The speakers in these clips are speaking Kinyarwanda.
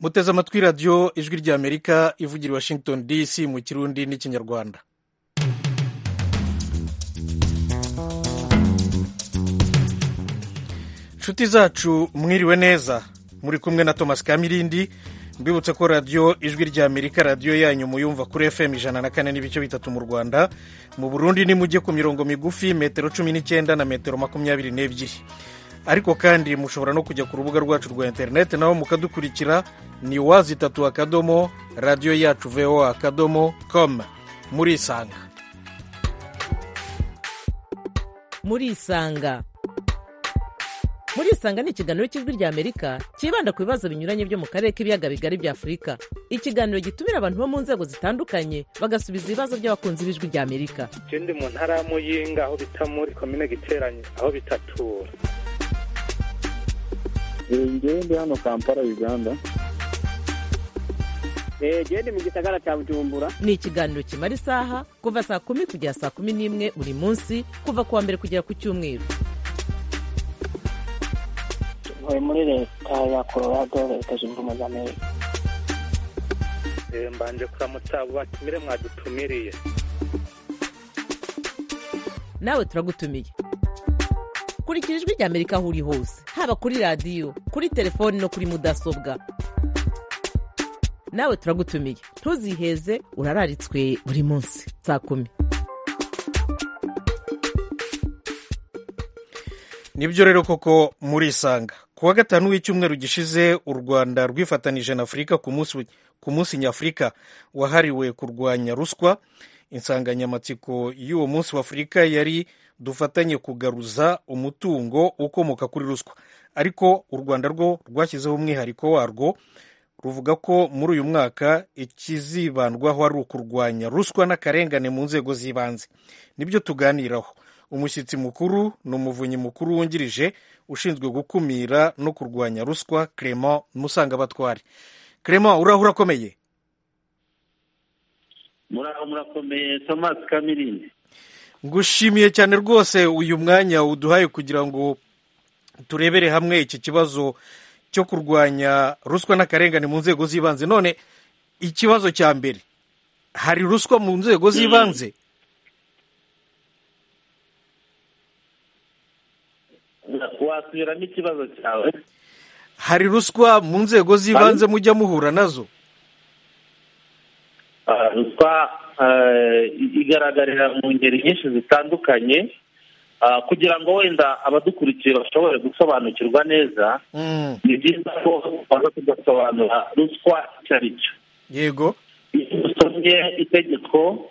muteze amatwi radiyo ijwi rya amerika ivugira i washington dc mu kirundi n'ikinyarwanda inshuti zacu mwiriwe neza muri kumwe na thomas kamirindi mbibutse ko radiyo ijwi rya amerika radiyo yanyu muyumva kuri fm ijana na kane n'ibice bitatu mu rwanda mu burundi nimujye ku mirongo migufi metero cumi n'icyenda na metero makumyabiri n'ebyiri ariko kandi mushobora no kujya ku rubuga rwacu rwa interineti naho mukadukurikira ni wazi itatu akadomo radiyo yacu voa akadomo komu murisanga murisanga murisanga ni ikiganiro cy'ijwi rya amerika cyibanda ku bibazo binyuranye byo mu karere k'ibiyaga bigari bya afurika ikiganiro gitumira abantu bo mu nzego zitandukanye bagasubiza ibibazo by'abakunzi b'ijwi rya amerika ndi mu ntara ya muyinga aho bita muri komine giteranye aho bitatura ngewe ndi hano kampala uganda ngewe ndi mu gisagara cya bujumbura ni ikiganiro kimara isaha kuva saa kumi kugera saa kumi n'imwe buri munsi kuva ku wa mbere kugera ku cyumweru ntuye muri leta ya colorado leta zunze ubumwe za amerika mbanje kuramutsa abo batumire mwadutumiriye nawe turagutumiye kurikira ijwi rya amerika aho uri hose haba kuri radiyo kuri telefoni no kuri mudasobwa nawe turagutumiye ntuziheze urararitswe buri munsi saa kumi nibyo rero koko murisanga ku wa gatanu w'icyumweru gishize u rwanda rwifatanije na afurika ku munsi nyafurika wahariwe kurwanya ruswa insanganyamatsiko y'uwo munsi w'afurika yari dufatanye kugaruza umutungo ukomoka kuri ruswa ariko u rwanda rwo rwashyizeho umwihariko warwo ruvuga ko muri uyu mwaka ikizibandwaho ari ukurwanya ruswa n'akarengane mu nzego z'ibanze nibyo tuganiraho umushyitsi mukuru ni umuvunyi mukuru wungirije ushinzwe gukumira no kurwanya ruswa clement musangabatware clement urahura akomeye murakomeye thomas kamirindi ngushimiye cyane rwose uyu mwanya uduhaye kugira ngo turebere hamwe iki kibazo cyo kurwanya ruswa n'akarengane mu nzego z'ibanze none ikibazo cya mbere hari ruswa mu nzego z'ibanze wasubiramo ikibazo cyawe hari ruswa mu nzego z'ibanze mujya muhura nazo ruswa igaragarira mu ngeri nyinshi zitandukanye kugira ngo wenda abadukurikiye bashobore gusobanukirwa neza ni byiza ko baza kudasobanura ruswa icyo ari cyo yego iyo usomye itegeko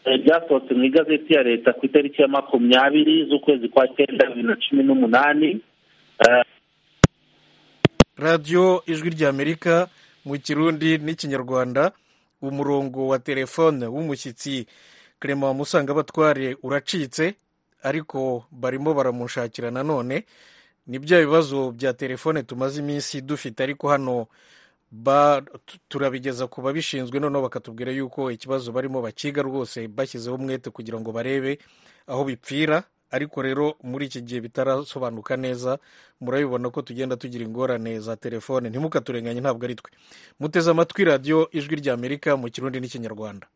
ryasohotse mu igazeti ya leta ku itariki ya makumyabiri z'ukwezi kwa cyenda bibiri na cumi n'umunani radiyo ijwi rya amerika mu kirundi n'ikinyarwanda umurongo wa telefone w'umushyitsi clement musangabatware uracitse ariko barimo baramushakira nanone ni bya bibazo bya telefone tumaze iminsi dufite ariko hano turabigeza ku babishinzwe noneho bakatubwira yuko ikibazo barimo bakiga rwose bashyizeho umwete kugira ngo barebe aho bipfira ariko rero muri iki gihe bitarasobanuka neza murabibona ko tugenda tugira ingorane za telefone ntimukaturenganye ntabwo ari twe muteze amatwi radiyo ijwi rya amerika mu kirundi n'ikinyarwanda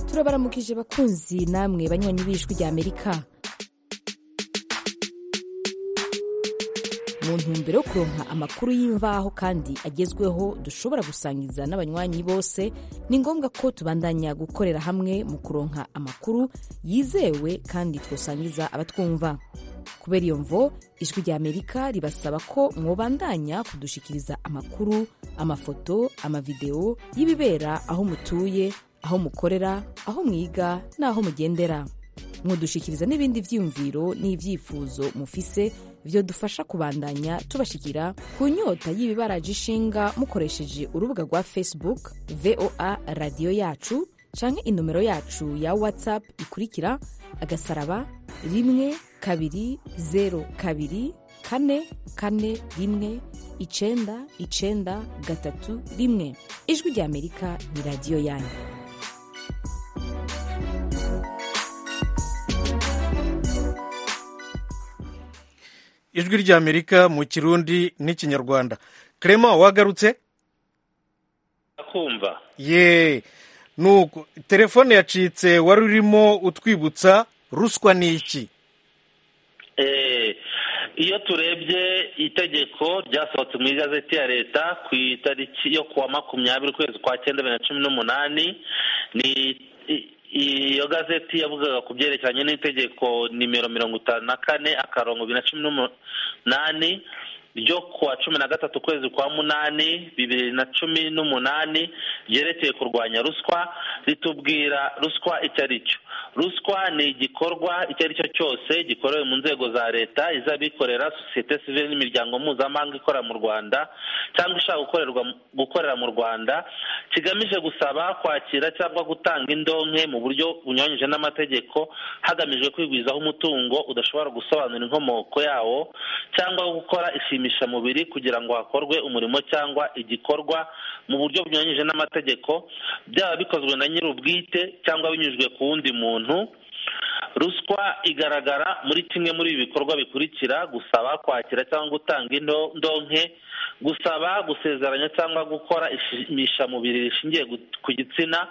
turabaramukije bakunzi namwe banyuranye b'ijwi rya amerika mu ntumbero yo kuronka amakuru y'imvaho kandi agezweho dushobora gusangiza n'abanywanyi bose ni ngombwa ko tubandanya gukorera hamwe mu kuronka amakuru yizewe kandi twasangiza abatwumva kubera iyo mvo ijwi rya amerika ribasaba ko mwobandanya kudushikiriza amakuru amafoto amavidewo y'ibibera aho mutuye aho mukorera aho mwiga n'aho mugendera mwadushikiriza n'ibindi byiyumviro n'ibyifuzo mufise byo dufasha kubandanya tubashikira ku nyota y'ibibaraje ishinga mukoresheje urubuga rwa facebook voa radiyo yacu canke inomero yacu ya whatsapp ikurikira agasaraba rimwe kabiri zeru kabiri kane kane rimwe icenda icenda gatatu rimwe ijwi rya amerika ni radiyo yanyu ijwi ry'amerika mu kirundi n'ikinyarwanda kerema wagarutse akumva ye nuko telefone yacitse wari urimo utwibutsa ruswa ni iki Eh, iyo turebye itegeko ryasohotse mu igazeti ya leta ku itariki yo kuwa makumyabiri ukwezi kwa cyenda bibiri na cumi n'umunani ni i- iyo gazeti yavugaga ku byerekeranye n'itegeko nimero mirongo itanu na kane akarongo bibiri na cumi n'umunani ryo kuwa cumi na gatatu ukwezi kwa munani bibiri na cumi n'umunani ryerekeye kurwanya ruswa ritubwira ruswa icyo ari cyo ruswa ni igikorwa icyo ari cyo cyose gikorewe mu nzego za leta iz'abikorera sosiyete sivile n'imiryango mpuzamahanga ikora mu rwanda cyangwa ishaka gukorerwa gukorera mu rwanda kigamije gusaba kwakira cyangwa gutanga indonke mu buryo bunyuranyije n'amategeko hagamijwe kwigwizaho umutungo udashobora gusobanura inkomoko yawo cyangwa gukora ishimishamubiri kugira ngo hakorwe umurimo cyangwa igikorwa mu buryo bunyuranyije n'amategeko byaba bikozwe na nyir'ubwite cyangwa binyujijwe ku wundi muntu ruswa igaragara muri kimwe muri ibi bikorwa bikurikira gusaba kwakira cyangwa gutanga indo- indonke gusaba gusezeranya cyangwa gukora ishimishamubiri rishingiye gu- ku gitsina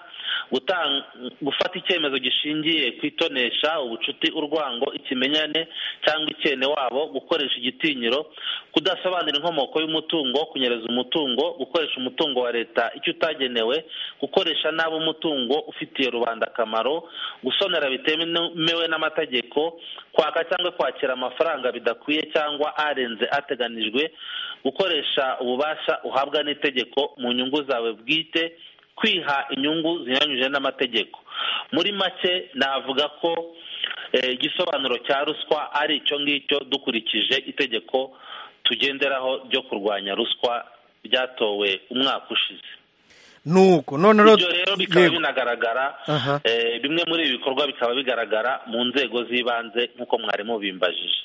gutan- gufata icyemezo gishingiye ku itonesha ubucuti urwango ikimenyane cyangwa icyene wabo gukoresha igitinyiro kudasobanura inkomoko y'umutungo kunyereza umutungo gukoresha umutungo wa leta icyo utagenewe gukoresha nabi umutungo ufitiye rubanda akamaro gusonera bitemewe n'amategeko kwaka cyangwa kwakira amafaranga bidakwiye cyangwa arenze ateganijwe gukoresha ububasha uhabwa n'itegeko mu nyungu zawe bwite kwiha inyungu zinyuranyije n'amategeko muri make navuga ko eh, igisobanuro cya ruswa ari icyo ngicyo dukurikije itegeko tugenderaho ryo kurwanya ruswa ryatowe umwaka ushize nuko none rero ibyo rero bikaba yego. binagaragara Aha. eh, bimwe muri ibi bikorwa bikaba bigaragara mu nzego z'ibanze nk'uko mwarimu bimbajije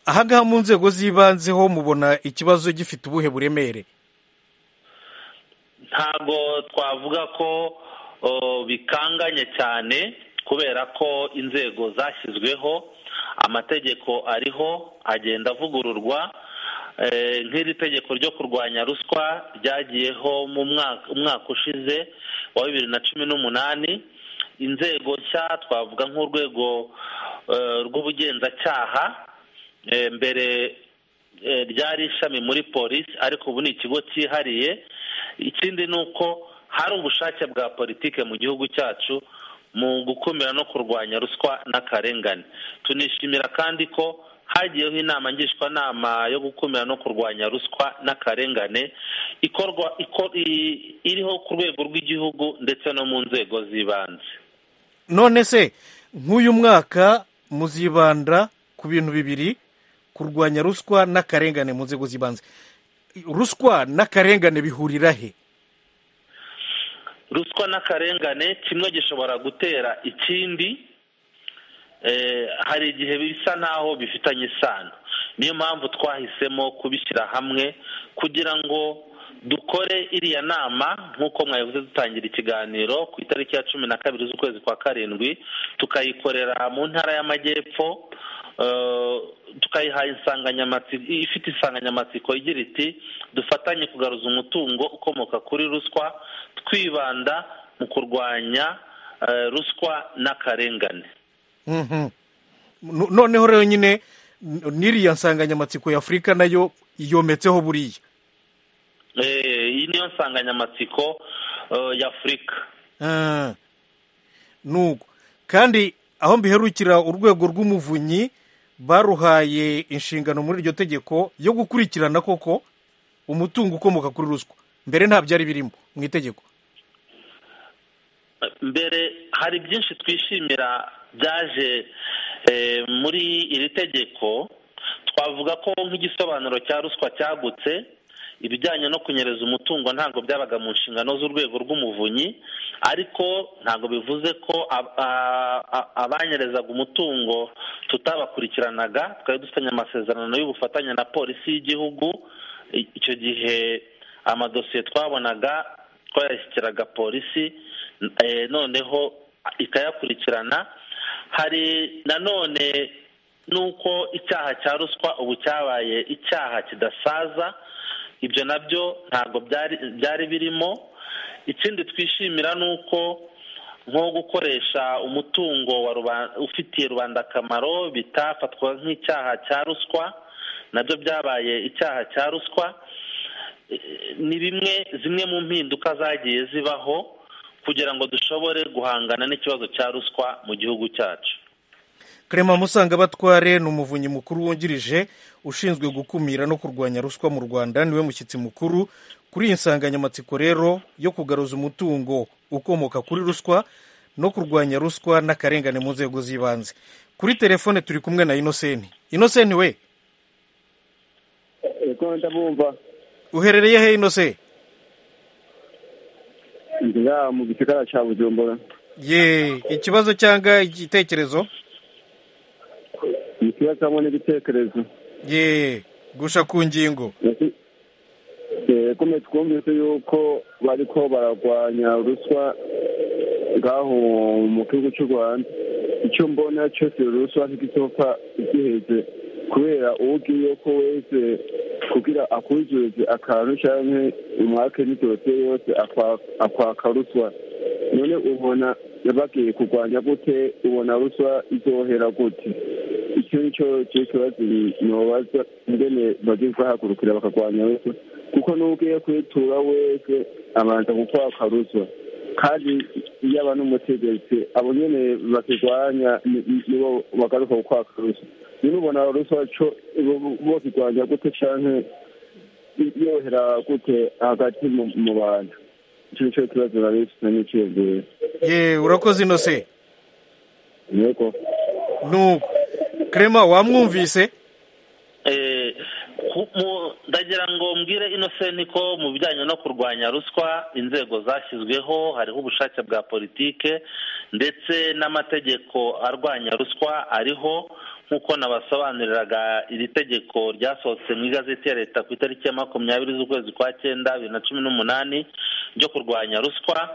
ahangaha mu nzego z'ibanze ho mubona ikibazo gifite ubuhe buremere ntabwo twavuga ko oh, bikanganye cyane kubera ko inzego zashyizweho amategeko ariho agenda avugururwa Eh, nk'iri tegeko ryo kurwanya ruswa ryagiyeho mu mwaka umwaka ushize wa bibiri na cumi n'umunani inzego nshya twavuga nk'urwego eh, rw'ubugenzacyaha Eh, mbere eh, ryari ishami muri polisi ariko ubu ni ikigo cyihariye ikindi ni uko hari ubushake bwa politike mu gihugu cyacu mu gukumira no kurwanya ruswa n'akarengane tunishimira kandi ko hagiyeho inama ngishwanama yo gukumira no kurwanya ruswa n'akarengane ikorwa iko- i- iriho ku rwego rw'igihugu ndetse no mu nzego z'ibanze none se nk'uyu mwaka muzibanda ku bintu bibiri kurwanya ruswa n'akarengane mu nzego z'ibanze ruswa n'akarengane bihurira he ruswa n'akarengane kimwe gishobora gutera ikindi Eh, hari igihe bisa naho bifitanye isano niyo mpamvu twahisemo kubishyira hamwe kugira ngo dukore iriya nama nk'uko mwabivuze dutangira ikiganiro ku itariki ya cumi na kabiri z'ukwezi kwa karindwi tukayikorera mu ntara y'amajyepfo eh, tukayiha insanganyamatsiko ifite insanganyamatsiko igira iti dufatanye kugaruza umutungo ukomoka kuri ruswa twibanda mu kurwanya eh, ruswa n'akarengane Mhm. No- noneho rero nyine n- n'iriya nsanganyamatsiko y'afurika nayo yometseho buriya Eh, iyi niyo nsanganyamatsiko eh, y'afurika Ah. nuko kandi aho mbiherukira urwego rw'umuvunyi baruhaye inshingano muri iryo tegeko yo gukurikirana koko umutungo ukomoka kuri ruswa mbere nta byari birimo mu itegeko Eh, mbere hari byinshi twishimira byaje eh, muri iri tegeko twavuga ko nk'igisobanuro cya ruswa cyagutse ibijyanye no kunyereza umutungo ntabwo byabaga mu nshingano z'urwego rw'umuvunyi ariko ntabwo bivuze ko ab- a- a- abanyerezaga umutungo tutabakurikiranaga twari dufitanye amasezerano y'ubufatanye na polisi y'igihugu I- icyo gihe amadosiye twabonaga twayashyikiraga polisi eh, noneho ikayakurikirana hari nanone ni uko icyaha cya ruswa ubu cyabaye icyaha kidasaza ibyo nabyo ntabwo byari byari birimo ikindi twishimira ni uko nko gukoresha umutungo wa rubanda ufitiye rubanda akamaro bitafatwa nk'icyaha cya ruswa nabyo byabaye icyaha cya ruswa ni bimwe zimwe mu mpinduka zagiye zibaho kugira ngo dushobore guhangana n'ikibazo cya ruswa mu gihugu cyacu karema musanga batware ni umuvunyi mukuru wungirije ushinzwe gukumira no kurwanya ruswa mu rwanda niwe mushyitsi mukuru kuri iyi nsanganyamatsiko rero yo kugaruza umutungo ukomoka kuri ruswa no kurwanya ruswa n'akarengane mu nzego z'ibanze kuri telefone turi kumwe na inoseni inoseni we Eko ndabumva uherereye he inose ngira mu gisagara cya Bujumbura ye ikibazo cyangwa igitekerezo ikibazo hamwe n'ibitekerezo ye gusha ku ngingo Ese- eh, kumwe twumvise yuko bariko bararwanya ruswa ngaho mu gihugu cy'u Rwanda icyo mbona cyose ruswa ntigizopfa igiheze kubera ugiye ko wese kugira akujuje akantu canke umwake n'idosiye yose akwa- akwaka ruswa none ubona bagiye kurwanya gute ubona ruswa izohera gute icyo nicyo cyo kibazo nobaza ingene bagiye bahagurukira bakarwanya ruswa kuko n'ubwiye kwitura wese abanza gukwaka ruswa kandi iyo aba n'umutegetsi abo nyene bakirwanya ni- ni- nibo bagaruka gukwaka ruswa nyine ubona ruswa co bo- bokirwanya gute canke yohera gute hagati mu- mu bantu icyo nicyo kibazo narifise n'iciyumviro ye urakoze inose yego nuko karema wamwumvise Eh, ku- mu- ndagira ngo mbwire inosenti ko mu bijyanye no kurwanya ruswa inzego zashyizweho hariho ubushake bwa politike ndetse n'amategeko arwanya ruswa ariho nk'uko nabasobanuriraga iri tegeko ryasohotse mu igazeti ya leta ku itariki ya makumyabiri z'ukwezi kwa cyenda bibiri na cumi n'umunani ryo kurwanya ruswa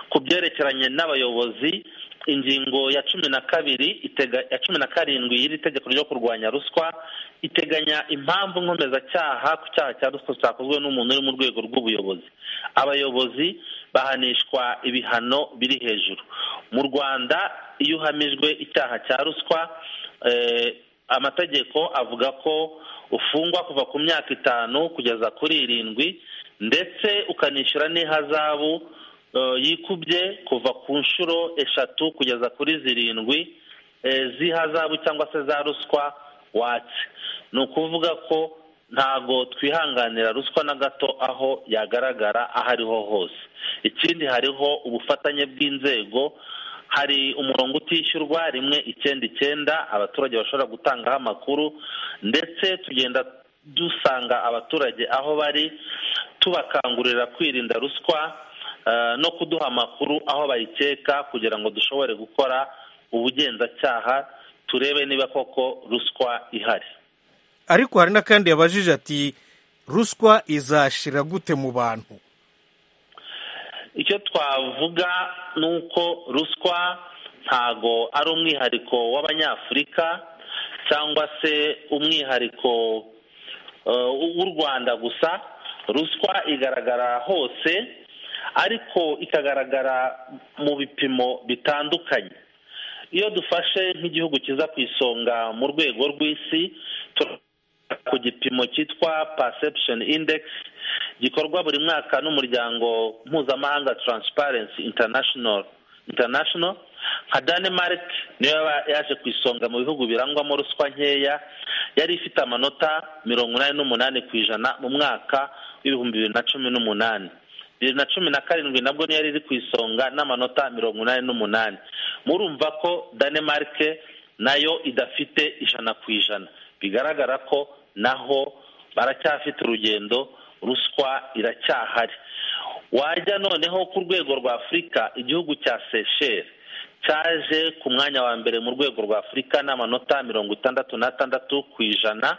ku byerekeranye n'abayobozi ingingo ya cumi na kabiri itega- ya cumi na karindwi y'iri tegeko ryo kurwanya ruswa iteganya impamvu nkomezacyaha ku cyaha cya ruswa cyakozwe n'umuntu uri mu rwego rw'ubuyobozi abayobozi bahanishwa ibihano biri hejuru mu rwanda iyo uhamijwe icyaha cya ruswa eh, amategeko avuga ko ufungwa kuva ku myaka itanu kugeza kuri irindwi ndetse ukanishyura n'ihazabu eh, yikubye kuva ku nshuro eshatu kugeza kuri zirindwi eh, z'ihazabu cyangwa se za ruswa watse ni ukuvuga ko ntago twihanganira ruswa na gato aho yagaragara aho ariho hose ikindi hariho ubufatanye bw'inzego hari umurongo utishyurwa rimwe icyenda icyenda abaturage bashobora gutangaho amakuru ndetse tugenda dusanga abaturage aho bari tubakangurira kwirinda ruswa eh, no kuduha amakuru aho bayikeka kugira ngo dushobore gukora ubugenzacyaha turebe niba koko ruswa ihari ariko hari n'akandi yabajije ati ruswa izashira gute mu bantu icyo twavuga ni uko ruswa ntago ari umwihariko w'abanyafurika cyangwa se umwihariko eh, w'u rwanda gusa ruswa igaragara hose ariko ikagaragara mu bipimo bitandukanye iyo dufashe nk'igihugu kiza ku isonga mu rwego rw'isi tura- ku gipimo cyitwa perception index gikorwa buri mwaka n'umuryango mpuzamahanga transparency international international nka denmark niyo yaba yaje ku isonga mu bihugu birangwamo ruswa nkeya yari ifite amanota mirongo inani n'umunani ku ijana mu mwaka w'ibihumbi bibiri na cumi n'umunani bibiri na cumi na karindwi nabwo niyo yari iri ku isonga n'amanota mirongo inani n'umunani murumva ko denmark nayo idafite ijana ku ijana bigaragara ko naho baracyafite urugendo ruswa iracyahari wajya noneho ku rwego rwa afurika igihugu cya seychelles cyaje ku mwanya wa mbere mu rwego rwa afurika n'amanota mirongo itandatu n'atandatu ku ijana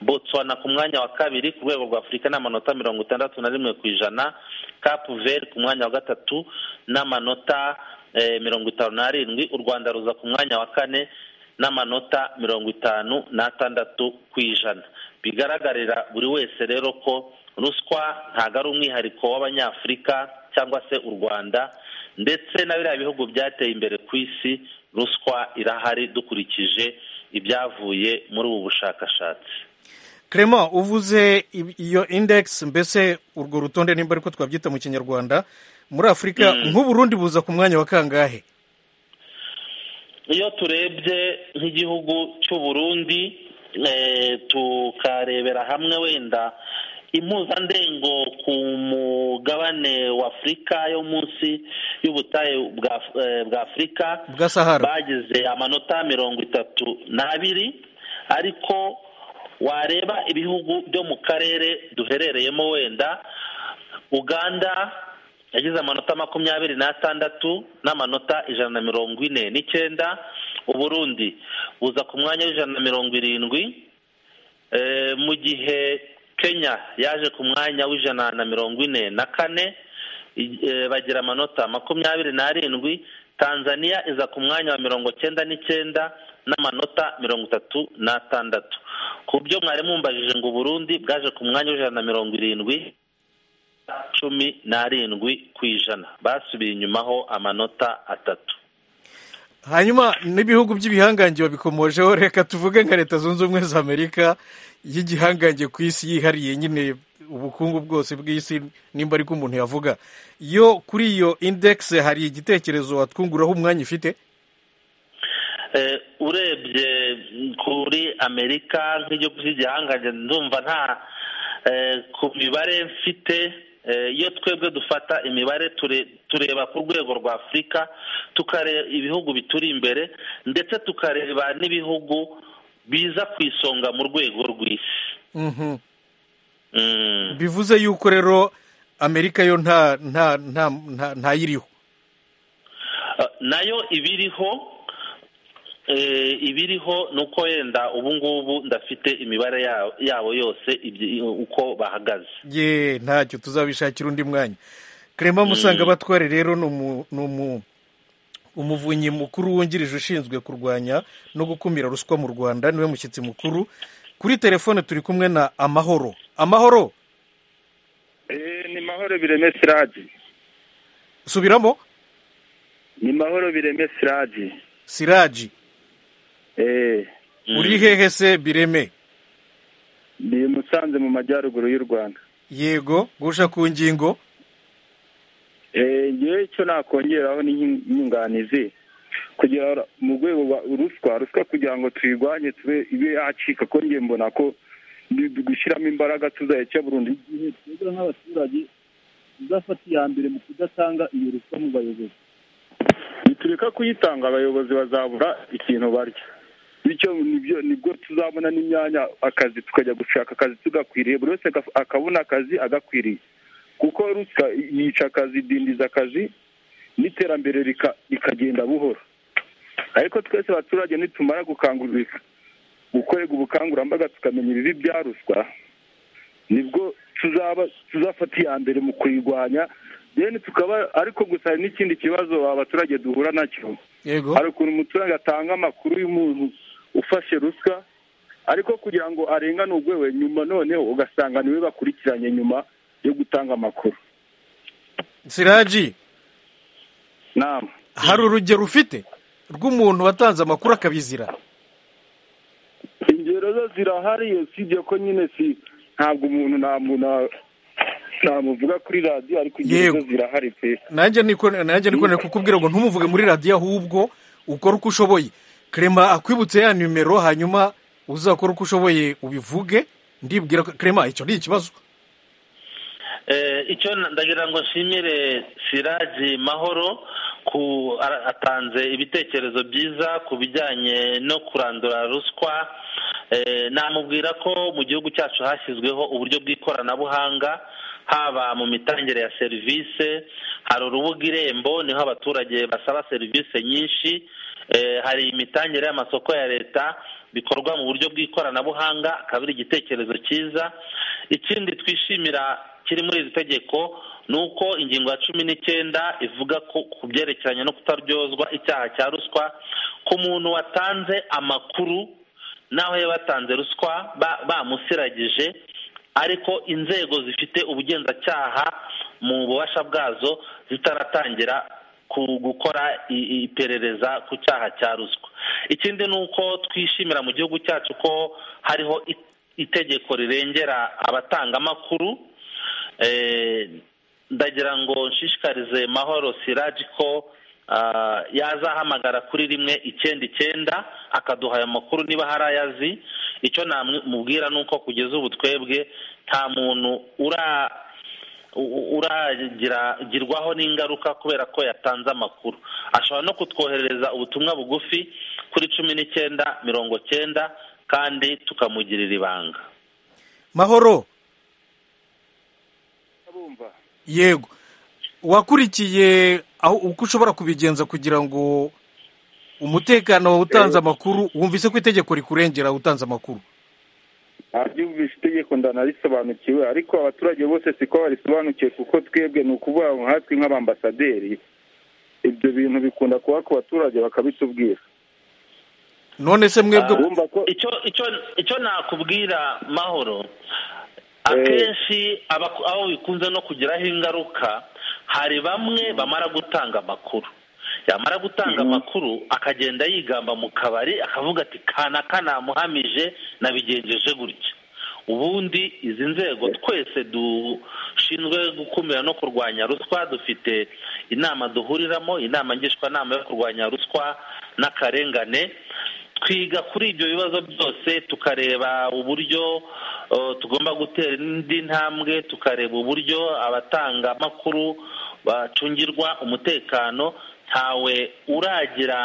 botswana ku mwanya wa kabiri ku rwego rwa afurika n'amanota mirongo itandatu na rimwe ku ijana capu veri ku mwanya wa gatatu n'amanota eh, mirongo itanu n'arindwi u rwanda ruza ku mwanya wa kane n'amanota mirongo itanu n'atandatu ku ijana bigaragarira buri wese rero ko ruswa ntabwo ari umwihariko w'abanyafurika cyangwa se u rwanda ndetse na biriya bihugu byateye imbere ku isi ruswa irahari dukurikije ibyavuye muri ubu bushakashatsi Clement uvuze iyo index mbese urwo rutonde nimba ariko twabyita mu kinyarwanda muri afurika nk'uburundi buza ku mwanya wa kangahe iyo turebye nk'igihugu cy'u Burundi tukarebera hamwe wenda impuzandengo ku mugabane wa afurika yo munsi y'ubutayu bwa afurika bwa sahara bagize amanota mirongo itatu n'abiri ariko wareba ibihugu byo mu karere duherereyemo wenda uganda yagize amanota makumyabiri n'atandatu n'amanota ijana na mirongo ine n'icyenda uburundi buza ku mwanya w'ijana na mirongo irindwi mu gihe kenya yaje ku mwanya w'ijana na mirongo ine na kane bagira amanota makumyabiri n'arindwi tanzania iza ku mwanya wa mirongo cyenda n'icyenda n'amanota mirongo itatu n'atandatu ku byo mwari mumbajije ngo Burundi bwaje ku mwanya w'ijana na mirongo irindwi cumi n'arindwi ku ijana basubiye inyumaho amanota atatu hanyuma n'ibihugu by'ibihangange babikomojeho reka tuvuge nka leta zunze ubumwe za amerika y'igihangange ku isi yihariye nyine ubukungu bwose bw'isi nimba ariko umuntu yavuga yo kuri iyo indegisi hari igitekerezo watwunguraho umwanya ifite urebye kuri amerika nk'igihugu cy'igihangange ndumva nta ku mibare mfite iyo twebwe dufata imibare tureba ku rwego rwa afurika tukareba ibihugu bituri imbere ndetse tukareba n'ibihugu biza ku isonga mu rwego rw'isi bivuze yuko rero amerika yo nta nta nta ntayiriho nayo ibiriho ibiriho ni uko wenda ubu ngubu ndafite imibare yabo yose uko bahagaze ye ntacyo tuzabishakira undi mwanya karema musanga abatware rero ni umuvunyi mukuru wungirije ushinzwe kurwanya no gukumira ruswa mu rwanda niwe mushyitsi mukuru kuri telefone turi kumwe na amahoro amahoro ni mahoro bireme siradi subiramo ni mahoro bireme siradi siradi uri hehe se bireme ni musanze mu majyaruguru y'u rwanda yego guca ku ngingo yewe icyo nakongeraho ni inyunganizi kugira mu rwego rwa ruswa ruswa kugira ngo tuyirwanye tube ibe yacika ko ngiye mbona ko gushyiramo imbaraga tuzayica burundu igihe twebwe nk'abaturage tuzafata iya mbere mu kudatanga iyo ruswa mu bayobozi nitureka kuyitanga abayobozi bazabura ikintu barya bityo nibyo nibwo tuzabona n'imyanya akazi tukajya gushaka akazi tugakwiriye buri wese akabona akazi agakwiriye kuko ruswa yica akazi idindiza akazi n'iterambere rikagenda buhoro ariko twese abaturage nitumara gukangurira gukorerwa ubukangurambaga tukamenya ibibi bya ruswa nibwo tuzaba tuzafata iya mbere mu kuyirwanya rero tukaba ariko gusa hari n'ikindi kibazo abaturage duhura nacyo hari ukuntu umuturage atanga amakuru y'umuntu ufashe ruswa ariko kugira ngo arengane urwego nyuma noneho ugasanga niwe bakurikiranye nyuma yo gutanga amakuru siraji nama hari urugero ufite rw'umuntu watanze amakuru akabizira ingero zo zirahari usibye ko nyine si ntabwo umuntu nta muntu ntamuvuga kuri radiyo ariko ingero zo zirahari pe nanjye niko nari kukubwira ngo ntumuvuge muri radiyo ahubwo ukore uko ushoboye Clement akwibutse ya nimero hanyuma uzakora uko ushoboye ubivuge ndibwira Clement icyo ni ikibazo icyo ndagira ngo nshimire siraji mahoro ku atanze ibitekerezo byiza ku bijyanye no kurandura ruswa namubwira ko mu gihugu cyacu hashyizweho uburyo bw'ikoranabuhanga haba mu mitangire ya serivisi hari urubuga irembo niho abaturage basaba serivisi nyinshi hari imitangire y'amasoko ya leta bikorwa mu buryo bw'ikoranabuhanga akaba ari igitekerezo cyiza ikindi twishimira kiri muri iri tegeko ni uko ingingo ya cumi n'icyenda ivuga ko ku byerekeranye no kutaryozwa icyaha cya ruswa ku muntu watanze amakuru naho yabatanze ruswa bamusiragije ariko inzego zifite ubugenzacyaha mu bubasha bwazo zitaratangira gukora iperereza ku cyaha cya ruswa ikindi ni uko twishimira mu gihugu cyacu ko hariho itegeko rirengera abatanga amakuru ndagira ngo nshishikarize mahoro siraji ko yazahamagara kuri rimwe icyenda icyenda akaduha ayo makuru niba hari ayo azi icyo namubwira ni uko kugeza ubu twebwe nta muntu uragirwaho n'ingaruka kubera ko yatanze amakuru ashobora no kutwoherereza ubutumwa bugufi kuri cumi n'icyenda mirongo cyenda kandi tukamugirira ibanga mahoro yego wakurikiye uko ushobora kubigenza kugira ngo umutekano utanze amakuru wumvise ko itegeko rikurengera utanze amakuru ntabyumvishe itegeko ndanarisobanukiwe ariko abaturage bose siko barisobanukiwe kuko twebwe ni ukuvuga ngo nkatwe nk'abambasaderi ibyo bintu bikunda kuba ku baturage bakabitubwira none se mwebwe icyo nakubwira mahoro akenshi abo bikunze no kugiraho ingaruka hari bamwe bamara gutanga amakuru yamara gutanga amakuru akagenda yigamba mu kabari akavuga ati kanaka namuhamije nabigenjeje gutya ubundi izi nzego twese dushinzwe gukumira no kurwanya ruswa dufite inama duhuriramo inama ngishwanama yo kurwanya ruswa n'akarengane twiga kuri ibyo bibazo byose tukareba uburyo tugomba gutera indi ntambwe tukareba uburyo abatanga amakuru bacungirwa umutekano ntawe uragira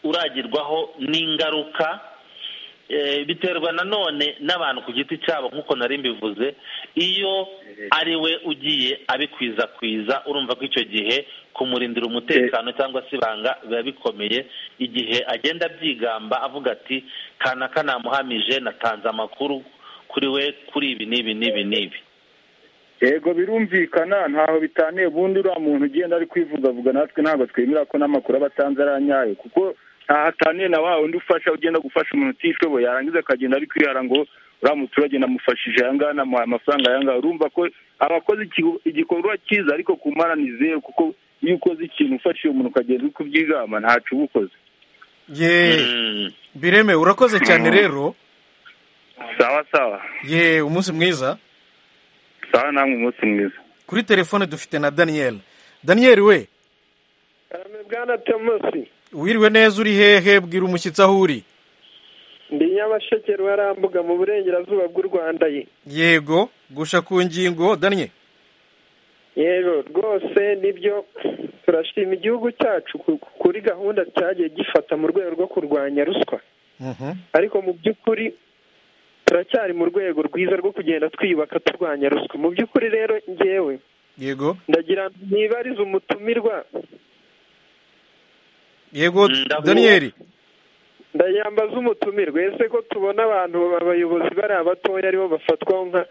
uragirwaho n'ingaruka biterwa nanone n'abantu ku giti cyabo nk'uko nari mbivuze iyo ari we ugiye abikwiza urumva ko icyo gihe kumurindira umutekano cyangwa se ibanga biba bikomeye igihe agenda abyigamba avuga ati kanaka namuhamije natanze amakuru kuri we kuri ibi n'ibi n'ibi n'ibi yego birumvikana ntaho bitaniye ubundi uriya muntu ugenda ari kwivugavuga natwe ntabwo twemera ko n'amakuru aba atanze ari anyayo kuko ntahataniye na wa undi ufasha ugenda gufasha umuntu utishoboye yarangiza akagenda ari kwihara ngo uriya muturage namufashije aya ngaya namuhaye amafaranga aya ngaya urumva ko aba akoze igikorwa cyiza ariko ku mpara ni zeru kuko iyo ukoze ikintu ufasha uwo muntu ukagenda uri kubyigama ntacu uba ukoze ye bireme urakoze cyane rero sawa sawa ye umunsi mwiza sawa namwe umunsi mwiza kuri telefone dufite na daniyeli daniyeli we karame bwana tomosi wiriwe neza uri hehe bwira umushyitsi aho uri ndi nyabasheke ruharambuga mu burengerazuba bw'u rwanda ye yego gusha ku ngingo danye yego rwose nibyo turashima igihugu cyacu kuri gahunda cyagiye gifata mu rwego rwo kurwanya ruswa ariko mu by'ukuri turacyari mu rwego rwiza rwo kugenda twiyubaka turwanya ruswa mu by'ukuri rero ngewe yego ndagira ntibarize umutumirwa yego daniyeli ndayambaza umutumirwa ese ko tubona abantu abayobozi bari abatoya aribo bafatwaho nka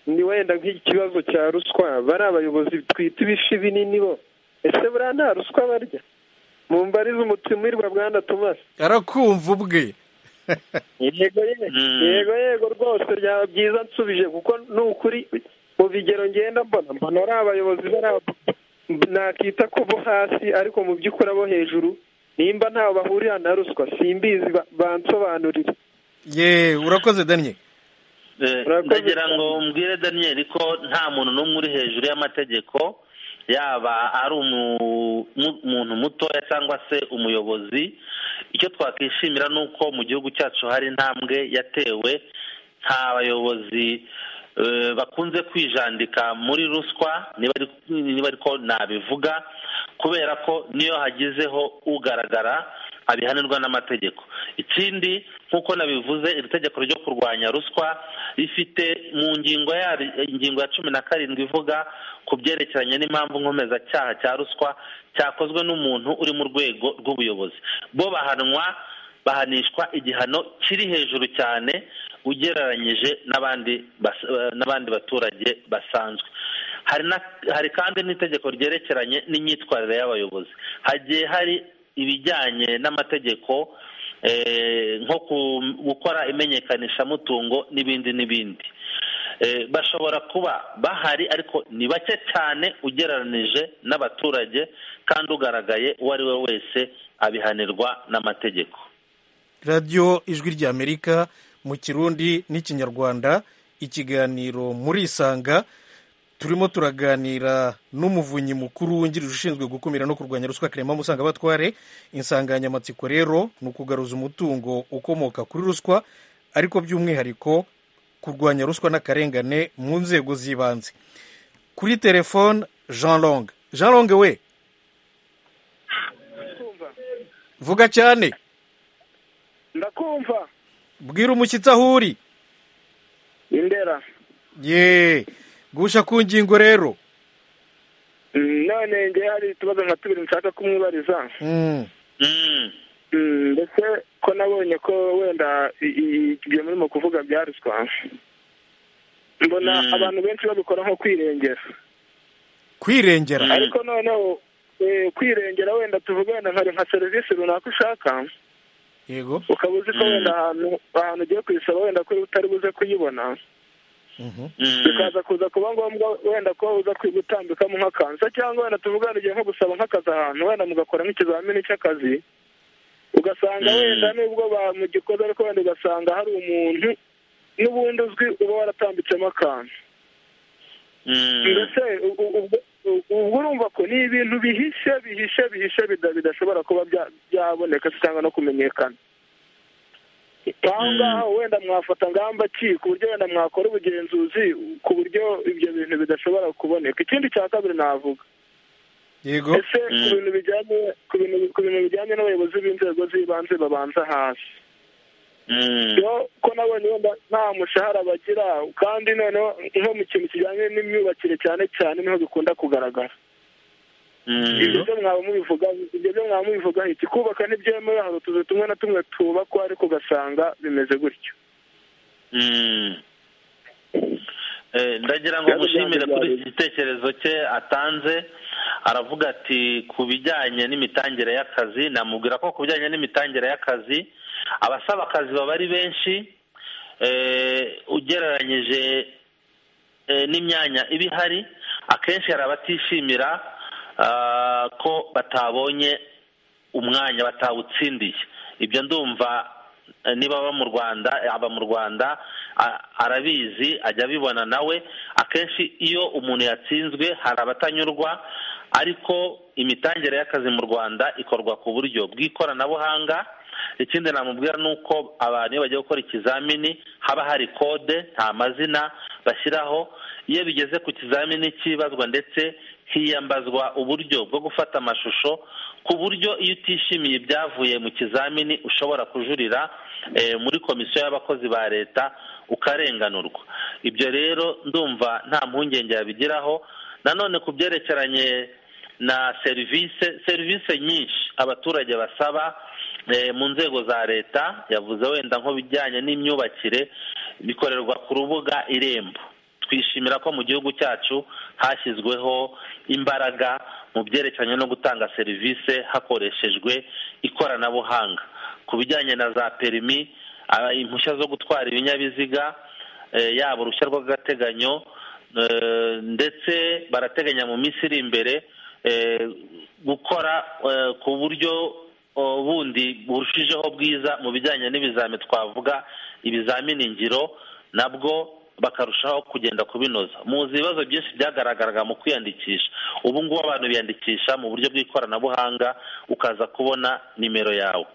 ni wenda nk'ikibazo cya ruswa bari abayobozi twita ibishi binini bo ese buriya nta ruswa barya mu mbariza umutumirwa bwana tumase arakumva ubwe yego yego yego rwose byaba byiza nsubije kuko ni ukuri mu bigero ngenda mbona mbona ari abayobozi bari nakita ko bo hasi ariko mu by'ukuri abo hejuru nimba ntawe bahurira na ruswa simbizi bansobanurire ye urakoze daniel ndagira ngo mbwire daniel ko nta muntu n'umwe uri hejuru y'amategeko yaba ari umuntu mutoya cyangwa se umuyobozi icyo twakwishimira ni uko mu gihugu cyacu hari intambwe yatewe nta bayobozi bakunze kwijandika muri ruswa niba ariko nabivuga kubera ko niyo hagizeho ugaragara abihanirwa n'amategeko ikindi nk'uko nabivuze iri tegeko ryo kurwanya ruswa rifite mu ngingo ya ingingo ya cumi na karindwi ivuga ku byerekeranye n'impamvu nkomezacyaha cya ruswa cyakozwe n'umuntu uri mu rwego rw'ubuyobozi bo bahanwa bahanishwa igihano kiri hejuru cyane ugereranyije n'abandi baturage basanzwe hari kandi n'itegeko ryerekeranye n'imyitwarire y'abayobozi hagiye hari ibijyanye n'amategeko nko gukora imenyekanishamutungo n'ibindi n'ibindi bashobora kuba bahari ariko ni bake cyane ugereranije n'abaturage kandi ugaragaye uwo ari we wese abihanirwa n'amategeko radiyo ijwi ry'amerika mu kirundi n'ikinyarwanda ikiganiro murisanga turimo turaganira n'umuvunyi mukuru wungirije ushinzwe gukumira no kurwanya ruswa karema musanga batware insanganyamatsiko rero ni ukugaruza umutungo ukomoka kuri ruswa ariko by'umwihariko kurwanya ruswa n'akarengane mu nzego z'ibanze kuri telefone jean long jean long we vuga cyane ndakumva bwira umushyitsi aho uri indera yeee gusha ku ngingo rero none ngewe hari utubazo nka tubiri nshaka kumwibariza ndetse ko nabonye ko wenda ibyo murimo kuvuga bya ruswa mbona abantu benshi babikora nko kwirengera kwirengera ariko noneho kwirengera wenda tuvuge wenda nka serivisi runaka ushaka yego ukaba uzi ko wenda ahantu ahantu ugiye kuyisaba wenda ko utari buze kuyibona bikaza kuza kuba ngombwa wenda ko uza gutambikamo nk'akansa cyangwa wenda tuvugana igihe nko gusaba nk'akazi ahantu wenda mugakora nk'ikizamini cy'akazi ugasanga wenda nubwo bamugikoze ariko wenda ugasanga hari umuntu n'ubundi uzwi uba waratambitsemo akantu ndetse ubwo urumva ko ni ibintu bihishe bihishe bihishe bidashobora kuba byaboneka cyangwa no kumenyekana aho ngaho wenda mwafata ngamba ki ku buryo wenda mwakora ubugenzuzi ku buryo ibyo bintu bidashobora kuboneka ikindi cya kabiri navuga yego ese ku bintu bijyanye ku bintu bijyanye n'abayobozi b'inzego z'ibanze babanza hasi ko nabonye wenda nta mushahara bagira kandi noneho nko mu kintu kijyanye n'imyubakire cyane cyane niho bikunda kugaragara ibyo byo mwaba mubivuga ibyo byo mwaba mubivuga iki kubaka ntibyemewe hari utuzu tumwe na tumwe tubakwa ariko ugasanga bimeze gutyo ndagira ngo mushimire kuri iki gitekerezo cye atanze aravuga ati ku bijyanye n'imitangire y'akazi namubwira ko ku bijyanye n'imitangire y'akazi abasaba akazi baba ari benshi ugereranyije n'imyanya iba ihari akenshi hari abatishimira ko batabonye umwanya batawutsindiye ibyo ndumva niba aba mu rwanda aba mu rwanda arabizi ajya abibona nawe akenshi iyo umuntu yatsinzwe hari abatanyurwa ariko imitangire y'akazi mu rwanda ikorwa ku buryo bw'ikoranabuhanga ikindi namubwira ni uko abantu iyo bagiye gukora ikizamini haba hari kode nta mazina bashyiraho iyo bigeze ku kizamini cyibazwa ndetse hiyambazwa uburyo bwo gufata amashusho ku buryo iyo utishimiye ibyavuye mu kizamini ushobora kujurira muri komisiyo y'abakozi ba leta ukarenganurwa ibyo rero ndumva nta mpungenge yabigiraho nanone ku byerekeranye na serivisi serivisi nyinshi abaturage basaba mu nzego za leta yavuze wenda nk'ibijyanye n'imyubakire bikorerwa ku rubuga irembo twishimira ko mu gihugu cyacu hashyizweho imbaraga mu byerekeranye no gutanga serivisi hakoreshejwe ikoranabuhanga ku bijyanye na za perimi impushya zo gutwara ibinyabiziga yaba uruhushya rw'agateganyo ndetse barateganya mu minsi iri imbere gukora ku buryo bundi burushijeho bwiza mu bijyanye n'ibizami twavuga ibizamini ngiro nabwo bakarushaho kugenda kubinoza muzi ibibazo byinshi byagaragaraga mu kwiyandikisha ubu ngubu abantu biyandikisha mu buryo bw'ikoranabuhanga ukaza kubona nimero yawe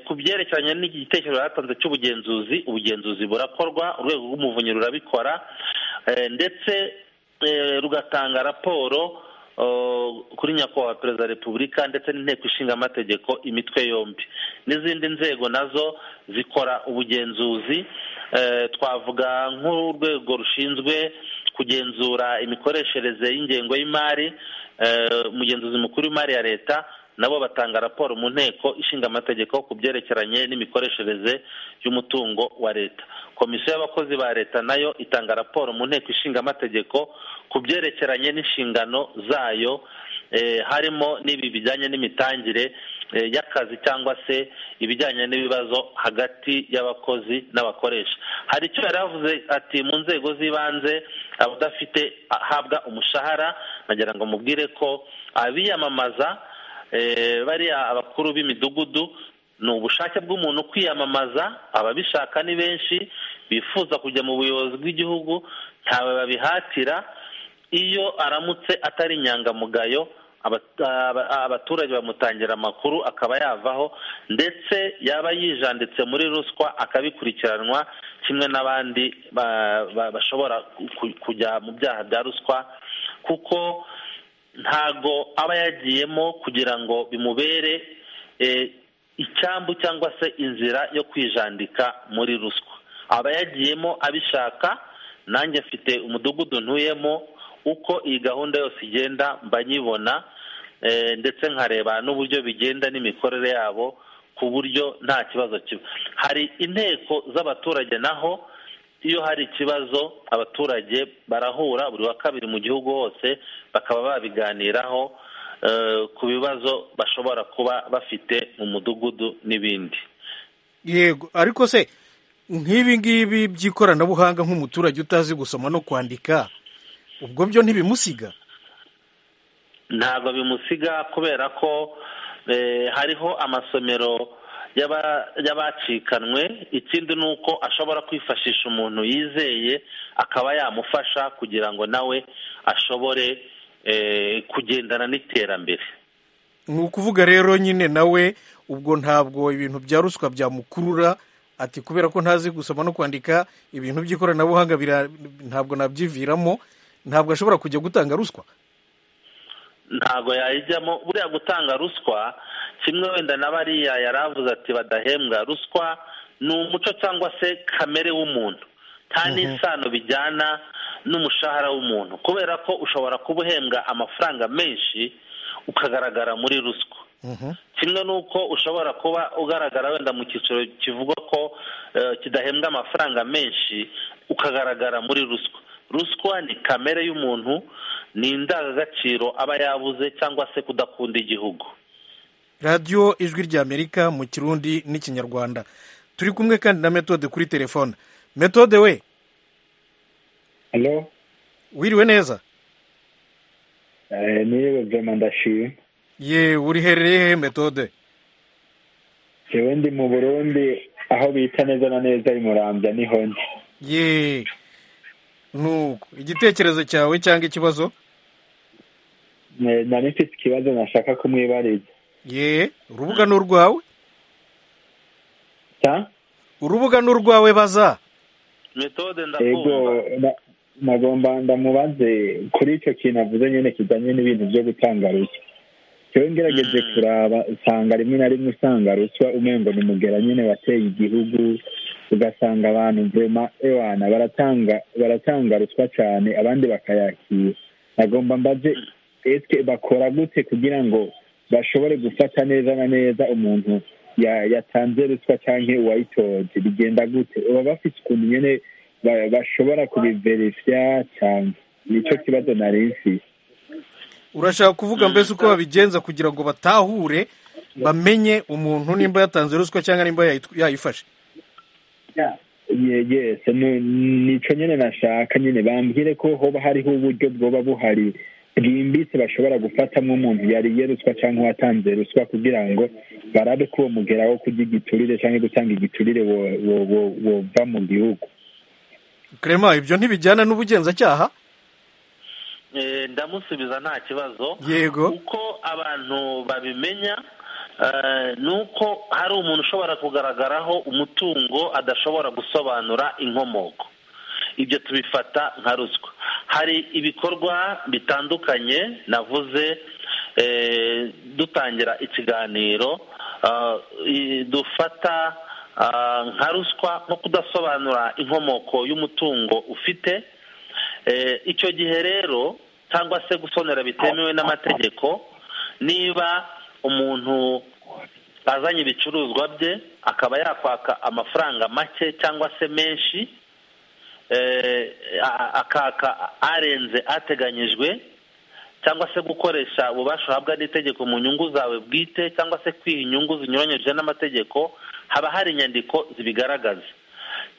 ku byerekeranye n'igitekerezo yatanze cy'ubugenzuzi ubugenzuzi burakorwa urwego rw'umuvunyi rurabikora ndetse rugatanga raporo kuri nyakubahwa perezida wa repubulika ndetse n'inteko ishinga amategeko imitwe yombi n'izindi nzego nazo zikora ubugenzuzi twavuga nk'urwego rushinzwe kugenzura imikoreshereze y'ingengo y'imari umugenzuzi mukuru w'imari ya leta nabo batanga raporo mu nteko ishinga amategeko ku byerekeranye n'imikoreshereze y'umutungo wa leta komisiyo y'abakozi ba leta nayo itanga raporo mu nteko ishinga amategeko ku byerekeranye n'inshingano zayo harimo n'ibi bijyanye n'imitangire y'akazi cyangwa se ibijyanye n'ibibazo hagati y'abakozi n'abakoresha hari icyo yari avuze ati mu nzego z'ibanze abadafite ahabwa umushahara nagira ngo mubwire ko abiyamamaza bariya abakuru b'imidugudu ni ubushake bw'umuntu kwiyamamaza ababishaka ni benshi bifuza kujya mu buyobozi bw'igihugu ntawe babihatira iyo aramutse atari inyangamugayo abaturage bamutangira amakuru akaba yavaho ndetse yaba yijanditse muri ruswa akabikurikiranwa kimwe n'abandi bashobora kujya mu byaha bya ruswa kuko ntago aba yagiyemo kugira ngo bimubere icyambu cyangwa se inzira yo kwijandika muri ruswa aba yagiyemo abishaka nanjye mfite umudugudu ntuyemo uko iyi gahunda yose igenda mba nyibona ndetse nkareba n'uburyo bigenda n'imikorere yabo ku buryo nta kibazo kiba hari inteko z'abaturage naho iyo hari ikibazo abaturage barahura buri wa kabiri mu gihugu hose bakaba babiganiraho ku bibazo bashobora kuba bafite mu mudugudu n'ibindi yego ariko se nk'ibi ngibi by'ikoranabuhanga nk'umuturage utazi gusoma no kwandika ubwo byo ntibimusiga ntabwo bimusiga kubera ko hariho amasomero y'abacikanwe ikindi ni uko ashobora kwifashisha umuntu yizeye akaba yamufasha kugira ngo nawe ashobore kugendana n'iterambere ni ukuvuga rero nyine nawe ubwo ntabwo ibintu bya ruswa byamukurura ati kubera ko ntazi gusoma no kwandika ibintu by'ikoranabuhanga ntabwo nabyiviramo ntabwo ashobora kujya gutanga ruswa ntabwo yayijyamo buriya gutanga ruswa kimwe wenda na bariya yari avuze ati badahembwa ruswa ni umuco cyangwa se kamere w'umuntu nta n'isano bijyana n'umushahara w'umuntu kubera ko ushobora kuba uhembwa amafaranga menshi ukagaragara muri ruswa kimwe n'uko ushobora kuba ugaragara wenda mu cyiciro kivuga ko kidahembwa amafaranga menshi ukagaragara muri ruswa ruswa ni kamere y'umuntu ni indangagaciro aba yabuze cyangwa se kudakunda igihugu radiyo ijwi ry'amerika mu kirundi n'ikinyarwanda turi kumwe kandi na metode kuri telefone metode we halo wiriwe neza niba byoma ndashima ye uriherereye hehe metode yewe ndi mu burundi aho bita neza na neza i murambya niho ndi ye nuko igitekerezo cyawe cyangwa ikibazo nari mfite ikibazo nashaka kumwibariza ye urubuga ni urwawe urubuga ni urwawe baza metode ndakumva nagomba ndamubaze kuri icyo kintu avuze nyine kijyanye n'ibintu byo gutanga ruswa iyo ngerageje kuraba usanga rimwe na rimwe usanga ruswa umwengo ni mugera nyine wateye igihugu ugasanga abantu vuma ewana baratanga baratanga ruswa cyane abandi bakayakira nagomba mbaze esike bakora gute kugira ngo bashobore gufata neza na neza umuntu yatanze ruswa cyangwa uwayitoje bigenda gute baba bafite ukuntu nyine bashobora kubiverifya cyane nicyo kibazo nari mfite urashaka kuvuga mbese uko babigenza kugira ngo batahure bamenye umuntu nimba yatanze ruswa cyangwa nimba yayifashe yegese nicyo nyine nashaka nyine bambwire ko hoba hariho uburyo bwoba buhari bwimbitse bashobora gufatamo umuntu yariye ruswa cyangwa uwatanze ruswa kugira ngo barabe ko uwo mugeraho kurya igiturire cyangwa gutanga igiturire wova mu gihugu Clement ibyo ntibijyana n'ubugenzacyaha ndamusubiza nta kibazo yego uko abantu babimenya ni uko hari umuntu ushobora kugaragaraho umutungo adashobora gusobanura inkomoko ibyo tubifata nka ruswa hari ibikorwa bitandukanye navuze dutangira ikiganiro dufata nka ruswa nko kudasobanura inkomoko y'umutungo ufite icyo gihe rero cyangwa se gusonera bitemewe n'amategeko niba umuntu azanye ibicuruzwa bye akaba yakwaka amafaranga make cyangwa se menshi akaka arenze ateganyijwe cyangwa se gukoresha ububasha uhabwa n'itegeko mu nyungu zawe bwite cyangwa se kwiha inyungu zinyuranyije n'amategeko haba hari inyandiko zibigaragaza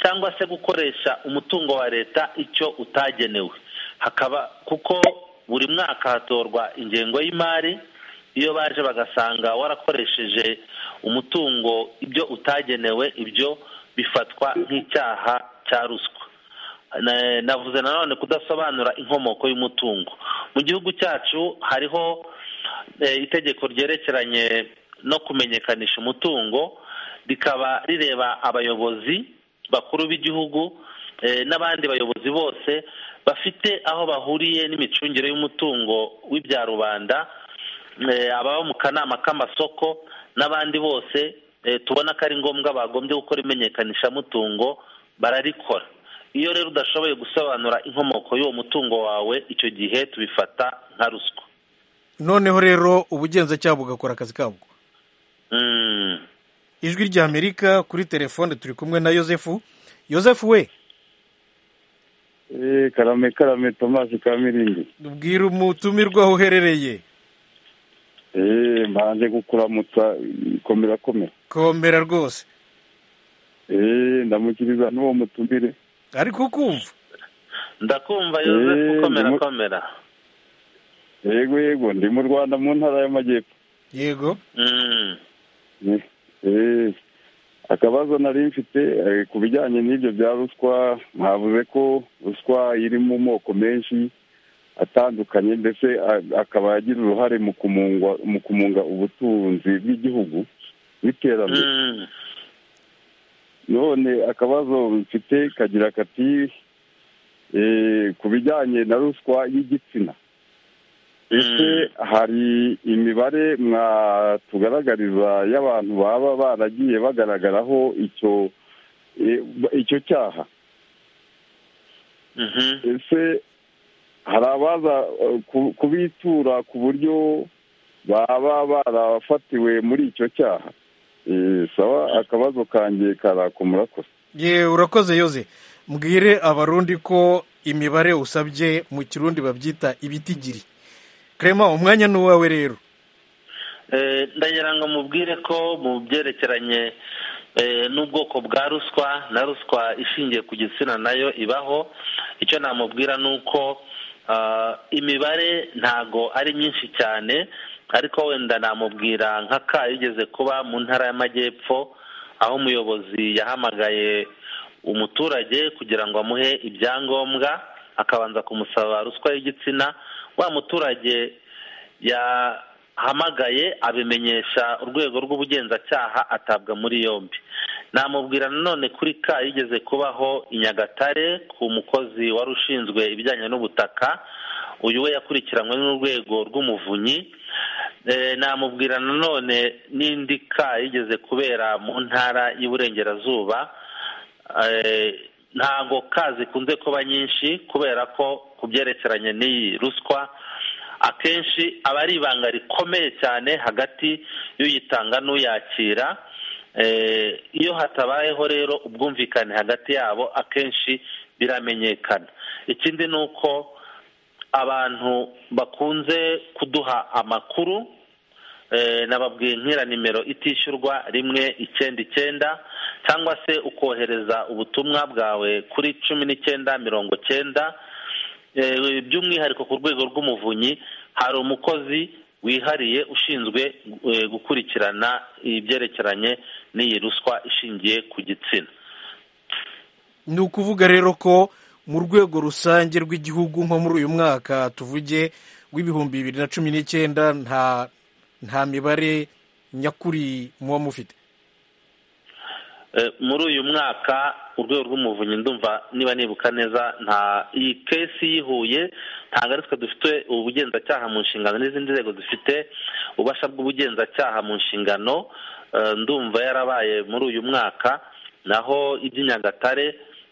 cyangwa se gukoresha umutungo wa leta icyo utagenewe hakaba kuko buri mwaka hatorwa ingengo y'imari iyo baje bagasanga warakoresheje umutungo ibyo utagenewe ibyo bifatwa nk'icyaha cya ruswa navuze nanone kudasobanura inkomoko y'umutungo mu gihugu cyacu hariho itegeko ryerekeranye no kumenyekanisha umutungo rikaba rireba abayobozi bakuru b'igihugu n'abandi bayobozi bose bafite aho bahuriye n'imicungire y'umutungo w'ibya rubanda ababa mu kanama k'amasoko n'abandi bose tubona ko ari ngombwa bagombye gukora imenyekanishamutungo bararikora iyo rero udashoboye gusobanura inkomoko y'uwo mutungo wawe icyo gihe tubifata nka ruswa noneho rero ubugenzacyaha bugakora akazi kabwo ijwi rya amerika kuri telefone turi kumwe na yosefu yosefu we karame karame tomasi ka mirindi ubwira umutumirwa aho uherereye mbanze gukuramutsa komera komera komera rwose ndamukiriza n'uwo mutumire ariko ukumva ndakumva yosefu komera komera yego yego ndi mu rwanda mu ntara y'amajyepfo yego akabazo nari mfite ku bijyanye n'ibyo bya ruswa mwavuze ko ruswa iri mu moko menshi atandukanye ndetse akaba agira uruhare mu kumunga ubutunzi bw'igihugu n'iterambere none akabazo mfite kagira kati ku bijyanye na ruswa y'igitsina ese hari imibare mwatugaragariza y'abantu baba baragiye bagaragaraho icyo icyo cyaha ese hari abaza kubitura ku buryo baba barafatiwe muri icyo cyaha saba akabazo kange karaka umurakoze yewe urakoze yoze mbwire abarundi ko imibare usabye mu kirundi babyita ibitigiri karema umwanya ni uwawe rero ndagira ngo mubwire ko mu byerekeranye n'ubwoko bwa ruswa na ruswa ishingiye ku gitsina nayo ibaho icyo namubwira ni uko imibare ntago ari myinshi cyane ariko wenda namubwira nka ka yigeze kuba mu ntara y'amajyepfo aho umuyobozi yahamagaye umuturage kugira ngo amuhe ibyangombwa akabanza kumusaba ruswa y'igitsina wa muturage yahamagaye abimenyesha urwego rw'ubugenzacyaha atabwa muri yombi namubwira nanone kuri ka yigeze kubaho i nyagatare ku mukozi wari ushinzwe ibijyanye n'ubutaka uyu we yakurikiranywe n'urwego rw'umuvunyi namubwira nanone n'indi ka yigeze kubera mu ntara y'iburengerazuba ntabwo kazi zikunze kuba nyinshi kubera ko ku byerekeranye n'iyi ruswa akenshi aba ari ibanga rikomeye cyane hagati y'uyitanga n'uyakira iyo hatabayeho rero ubwumvikane hagati yabo akenshi biramenyekana ikindi ni uko abantu bakunze kuduha amakuru nababwiye nk'ira nimero itishyurwa rimwe icyenda icyenda cyangwa se ukohereza ubutumwa bwawe kuri cumi n'icyenda mirongo icyenda by'umwihariko ku rwego rw'umuvunyi hari umukozi wihariye ushinzwe gukurikirana ibyerekeranye n'iyi ruswa ishingiye ku gitsina ni ukuvuga rero ko mu rwego rusange rw'igihugu nko muri uyu mwaka tuvuge w'ibihumbi bibiri na cumi n'icyenda nta nta mibare nyakuri muba mufite muri uyu mwaka urwego rw'umuvunyi ndumva niba nibuka neza nta iyi kesi yihuye ntabwo ari twe dufite ubugenzacyaha mu nshingano n'izindi nzego zifite ububasha bw'ubugenzacyaha mu nshingano ndumva yarabaye muri uyu mwaka naho iby'inyagatare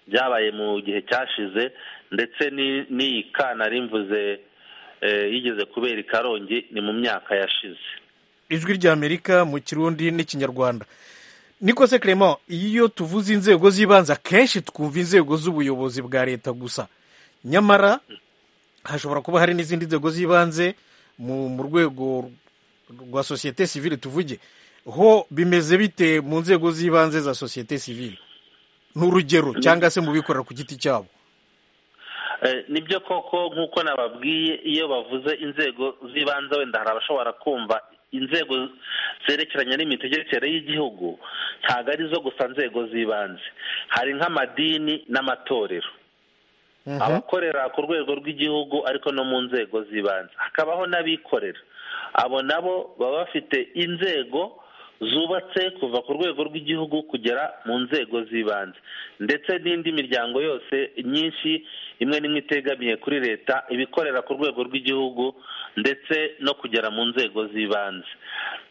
byabaye mu gihe cyashize ndetse n'iyi kana rimvuze yigeze kubera i karongi ni mu myaka yashize ijwi ry'amerika mu kirundi n'ikinyarwanda niko se Clement iyo tuvuze inzego z'ibanze akenshi twumva inzego z'ubuyobozi bwa leta gusa nyamara hashobora kuba hari n'izindi nzego z'ibanze mu rwego rwa sosiyete sivile tuvuge ho bimeze bite mu nzego z'ibanze za sosiyete sivile n'urugero cyangwa se mu bikorera ku giti cyabo nibyo koko nk'uko nababwiye iyo bavuze inzego z'ibanze wenda hari abashobora kumva inzego zerekeranye n'imitegekere y'igihugu ntabwo arizo gusa nzego z'ibanze hari nk'amadini n'amatorero abakorera ku rwego rw'igihugu ariko no mu nzego z'ibanze hakabaho n'abikorera abo nabo baba bafite inzego zubatse kuva ku rwego rw'igihugu kugera mu nzego z'ibanze ndetse n'indi miryango yose myinshi imwe n'imwe itegamiye kuri leta ibikorera ku rwego rw'igihugu ndetse no kugera mu nzego z'ibanze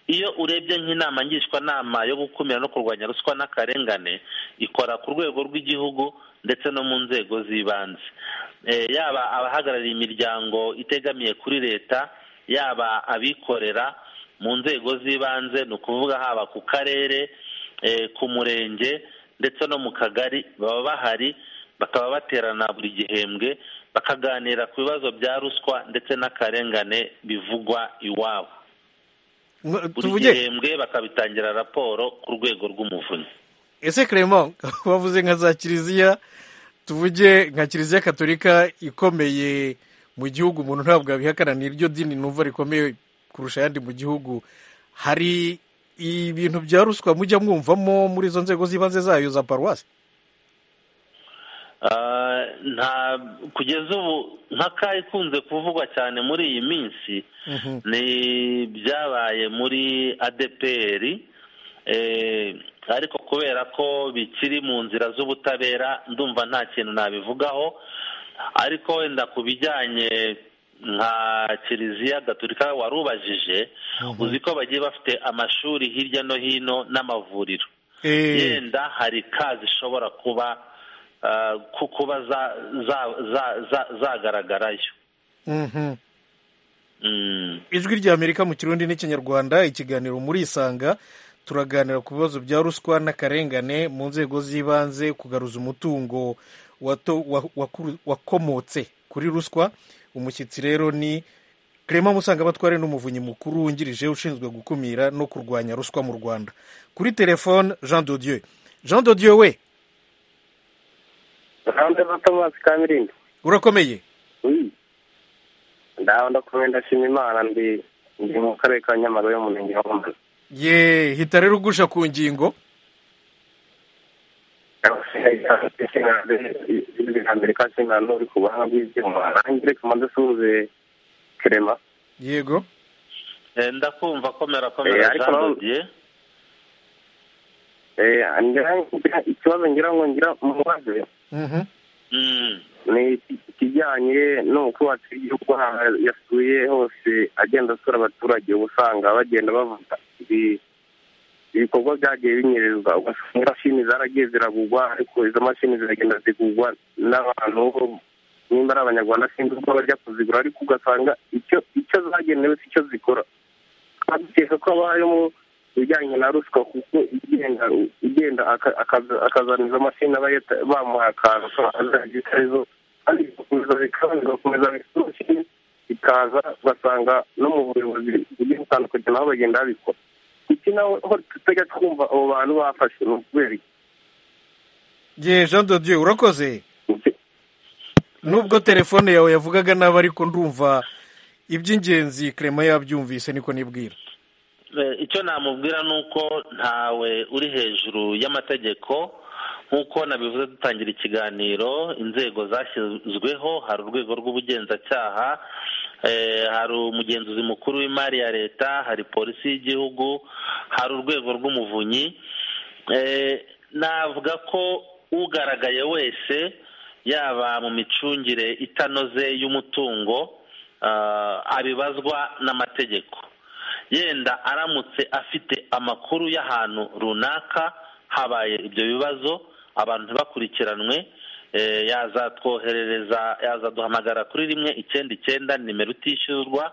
iyo urebye nk'inama ngishwanama yo gukumira no kurwanya ruswa n'akarengane ikora ku rwego rw'igihugu ndetse no mu nzego z'ibanze yaba abahagarariye imiryango itegamiye kuri leta yaba abikorera mu nzego z'ibanze ni ukuvuga haba ku karere ku murenge ndetse no mu kagari baba bahari bakaba baterana buri gihembwe bakaganira ku bibazo bya ruswa ndetse n'akarengane bivugwa iwabo buri gihembwe bakabitangira raporo ku rwego rw'umuvunyi ese Clement bavuze nka za kiliziya tuvuge nka kiliziya katolika ikomeye mu gihugu umuntu ntabwo yabihakana ni iryo dini numva rikomeye kurusha ayandi mu gihugu hari ibintu bya ruswa mujya mwumvamo muri izo nzego z'ibanze zayo za paruwasi nta kugeza ubu nk'aka ikunze kuvugwa cyane muri iyi minsi ni byabaye muri adeperi ariko kubera ko bikiri mu nzira z'ubutabera ndumva nta kintu nabivugaho ariko wenda ku bijyanye nka kiliziya gaturika warubajije uzi ko bagiye bafite amashuri hirya no hino n'amavuriro yenda hari ka zishobora kuba kuba zagaragarayo ijwi ry'amerika mu kirundi n'ikinyarwanda ikiganiro murisanga turaganira ku bibazo bya ruswa n'akarengane mu nzego z'ibanze kugaruza umutungo wakomotse kuri ruswa umushyitsi rero ni Clement musanga batware n'umuvunyi mukuru wungirije ushinzwe gukumira no kurwanya ruswa mu rwanda kuri telefone jean dodieu jean dodieu we urakomeye ndaho ndakomeye ndashima imana ndi ndi mu karere ka nyamara yo mu murenge wa ngoma ye hita rero ugusha ku ngingo ibiganiro ka kingana n'uri ku buhanga bw'ibyuma nanjye reka mbanze usuhuze kerema yego ndakumva komera komera jean dodiye ikibazo ngira ngo ngira mubaze ni ikijyanye n'ubwubatsi bw'igihugu yasuye hose agenda asura abaturage uba usanga bagenda bavuga ibikorwa byagiye binyerezwa ugasanga imashini zaragiye ziragugwa ariko izo mashini ziragenda zigugwa n'abantu nimba ari abanyarwanda sinzi uko bajya kuzigura ariko ugasanga icyo icyo zagenewe si cyo zikora dukeka ko haba harimo ibijyanye na ruswa kuko igenda igenda akazana izo mashini aba bamuha akantu azajya itarizo kandi bigakomeza bikaba bigakomeza bikaba bikaza ugasanga no mu buyobozi bugiye butandukanye nabo bagenda babikora iki nawe aho tutajya twumva abo bantu bafashe ni ukubera ye jean dodieu urakoze nubwo telefone yawe yavugaga nabi ariko ndumva iby'ingenzi Clement yabyumvise niko nibwira icyo namubwira ni uko ntawe uri hejuru y'amategeko nk'uko nabivuze dutangira ikiganiro inzego zashyizweho hari urwego rw'ubugenzacyaha hari umugenzuzi mukuru w'imari ya leta hari polisi y'igihugu hari urwego rw'umuvunyi navuga ko ugaragaye wese yaba mu micungire itanoze y'umutungo abibazwa n'amategeko yenda aramutse afite amakuru y'ahantu runaka habaye ibyo bibazo abantu ntibakurikiranwe yazatwoherereza yazaduhamagara kuri rimwe icyenda icyenda nimero itishyurwa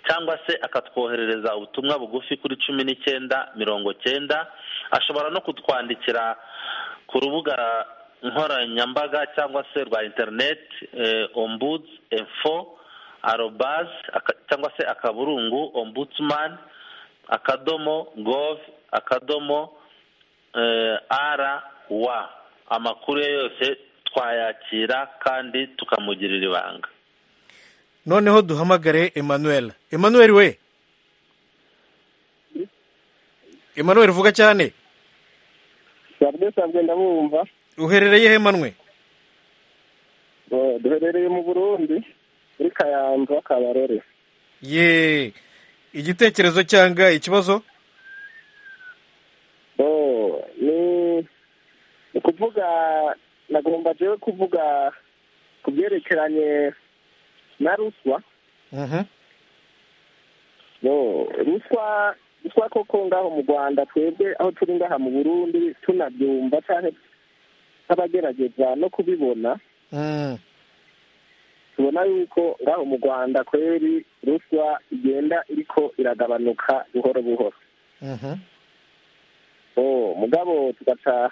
cyangwa se akatwoherereza ubutumwa bugufi kuri cumi n'icyenda mirongo cyenda ashobora no kutwandikira ku rubuga nkoranyambaga cyangwa se rwa interineti ombuds info arobazi cyangwa se akaburungu ombudsman akadomo gov akadomo ara wa amakuru ye yose twayakira kandi tukamugirira ibanga noneho duhamagare emmanuel emmanuel we emmanuel vuga cyane sabwe sabwe ndabumva uherereye he manwe duherereye mu burundi muri kayanza kabarore ye igitekerezo cyangwa ikibazo ni kuvuga nagomba jewe kuvuga ku byerekeranye na ruswa ruswa ruswa koko ngaho mu rwanda twebwe aho turi ngaha mu burundi tunabyumva cyane nk'abagerageza no kubibona tubona yuko ngaho mu rwanda kweri ruswa igenda iriko iragabanuka buhoro buhoro mugabo tugaca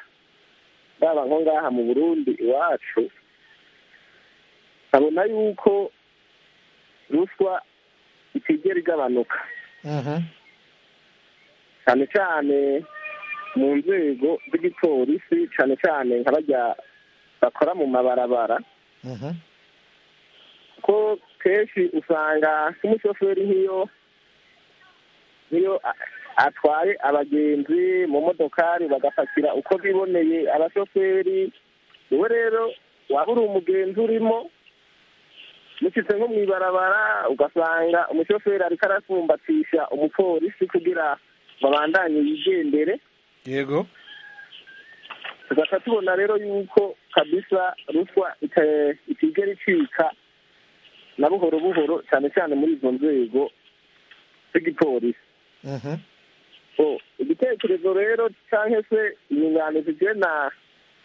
raba nko ngaha mu burundi iwacu nkabona yuko ruswa itigera igabanuka cyane cyane mu nzego z'igipolisi cyane cyane nk'abajya bakora mu mabarabara ko kenshi usanga nk'umushoferi nk'iyo nk'iyo atwaye abagenzi mu modokari bagapakira uko biboneye abashoferi wowe rero waba uri umugenzi urimo mushyitse nko mu ibarabara ugasanga umushoferi ariko arasumbatisha umupolisi kugira babandanye yigendere yego tugahita tubona rero yuko kabisa ruswa itigera icika na buhoro buhoro cyane cyane muri izo nzego z'igipolisi igitekerezo rero cyangwa se inyunganizi bye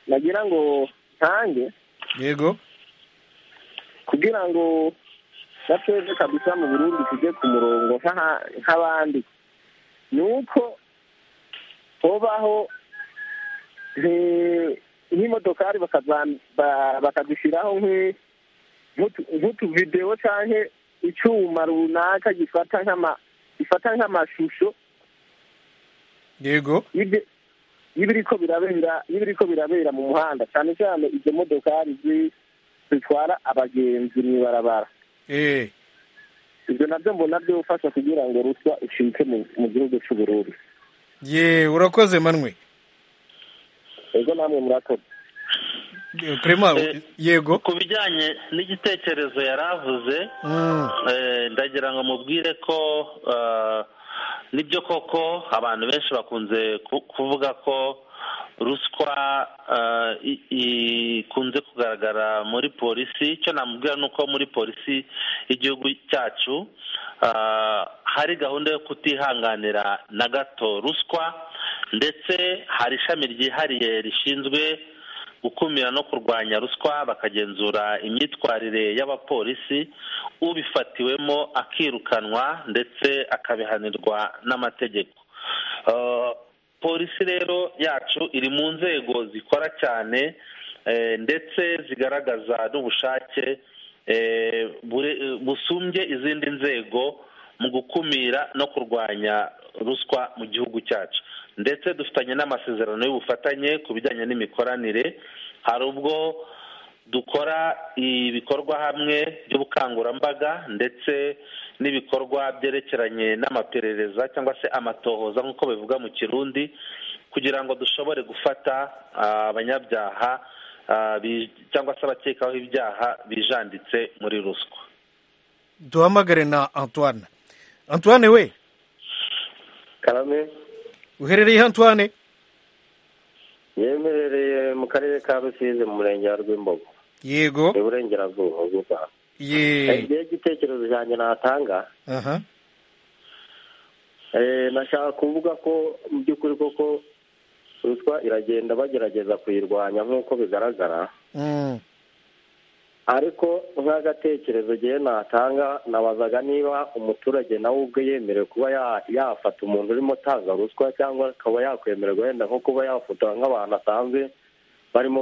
nagira ngo ntange yego kugira ngo na twebwe kabisa mu burundi tujye ku murongo nk'abandi ni uko hobaho nk'imodokari bakazishyiraho nk'utuvidewo cyangwa icyuma runaka gifata nk'ama gifata nk'amashusho yego y'ibiriko birabera y'ibiriko birabera mu muhanda cyane cyane izo modokari zitwara abagenzi mu ibarabara ibyo nabyo mbona byofasha kugira ngo ruswa ucike mu gihugu cy'ubururu ye urakoze manwe ego namwe murakoze yego ku bijyanye n'igitekerezo yari avuze ndagira ngo mubwire ko nibyo koko abantu benshi bakunze kuvuga ko ruswa ikunze kugaragara muri polisi icyo namubwira ni uko muri polisi y'igihugu cyacu hari gahunda yo kutihanganira na gato ruswa ndetse hari ishami ryihariye rishinzwe gukumira no kurwanya ruswa bakagenzura imyitwarire y'abapolisi ubifatiwemo akirukanwa ndetse akabihanirwa n'amategeko polisi rero yacu iri mu nzego zikora cyane ndetse zigaragaza n'ubushake busumbye izindi nzego mu gukumira no kurwanya ruswa mu gihugu cyacu ndetse dufitanye n'amasezerano y'ubufatanye ku bijyanye n'imikoranire hari ubwo dukora ibikorwa hamwe by'ubukangurambaga ndetse n'ibikorwa byerekeranye n'amaperereza cyangwa se amatohoza nk'uko bivuga mu kirundi kugira ngo dushobore gufata abanyabyaha cyangwa se abakekaho ibyaha bijanditse muri ruswa duhamagare na antoine antoine we karame uherereye antoine yemerereye mu karere ka rusizi mu murenge wa rw'imbogo yego iburengerazuba bw'u rwanda igihe igitekerezo cyanjye natanga nashaka kuvuga ko mu by'ukuri koko ruswa iragenda bagerageza kuyirwanya nk'uko bigaragara ariko nk'agatekerezo ngewe natanga nabazaga niba umuturage nawe ubwe yemerewe kuba yafata umuntu urimo atanga ruswa cyangwa akaba yakwemererwa wenda nko kuba yafotora nk'abantu asanzwe barimo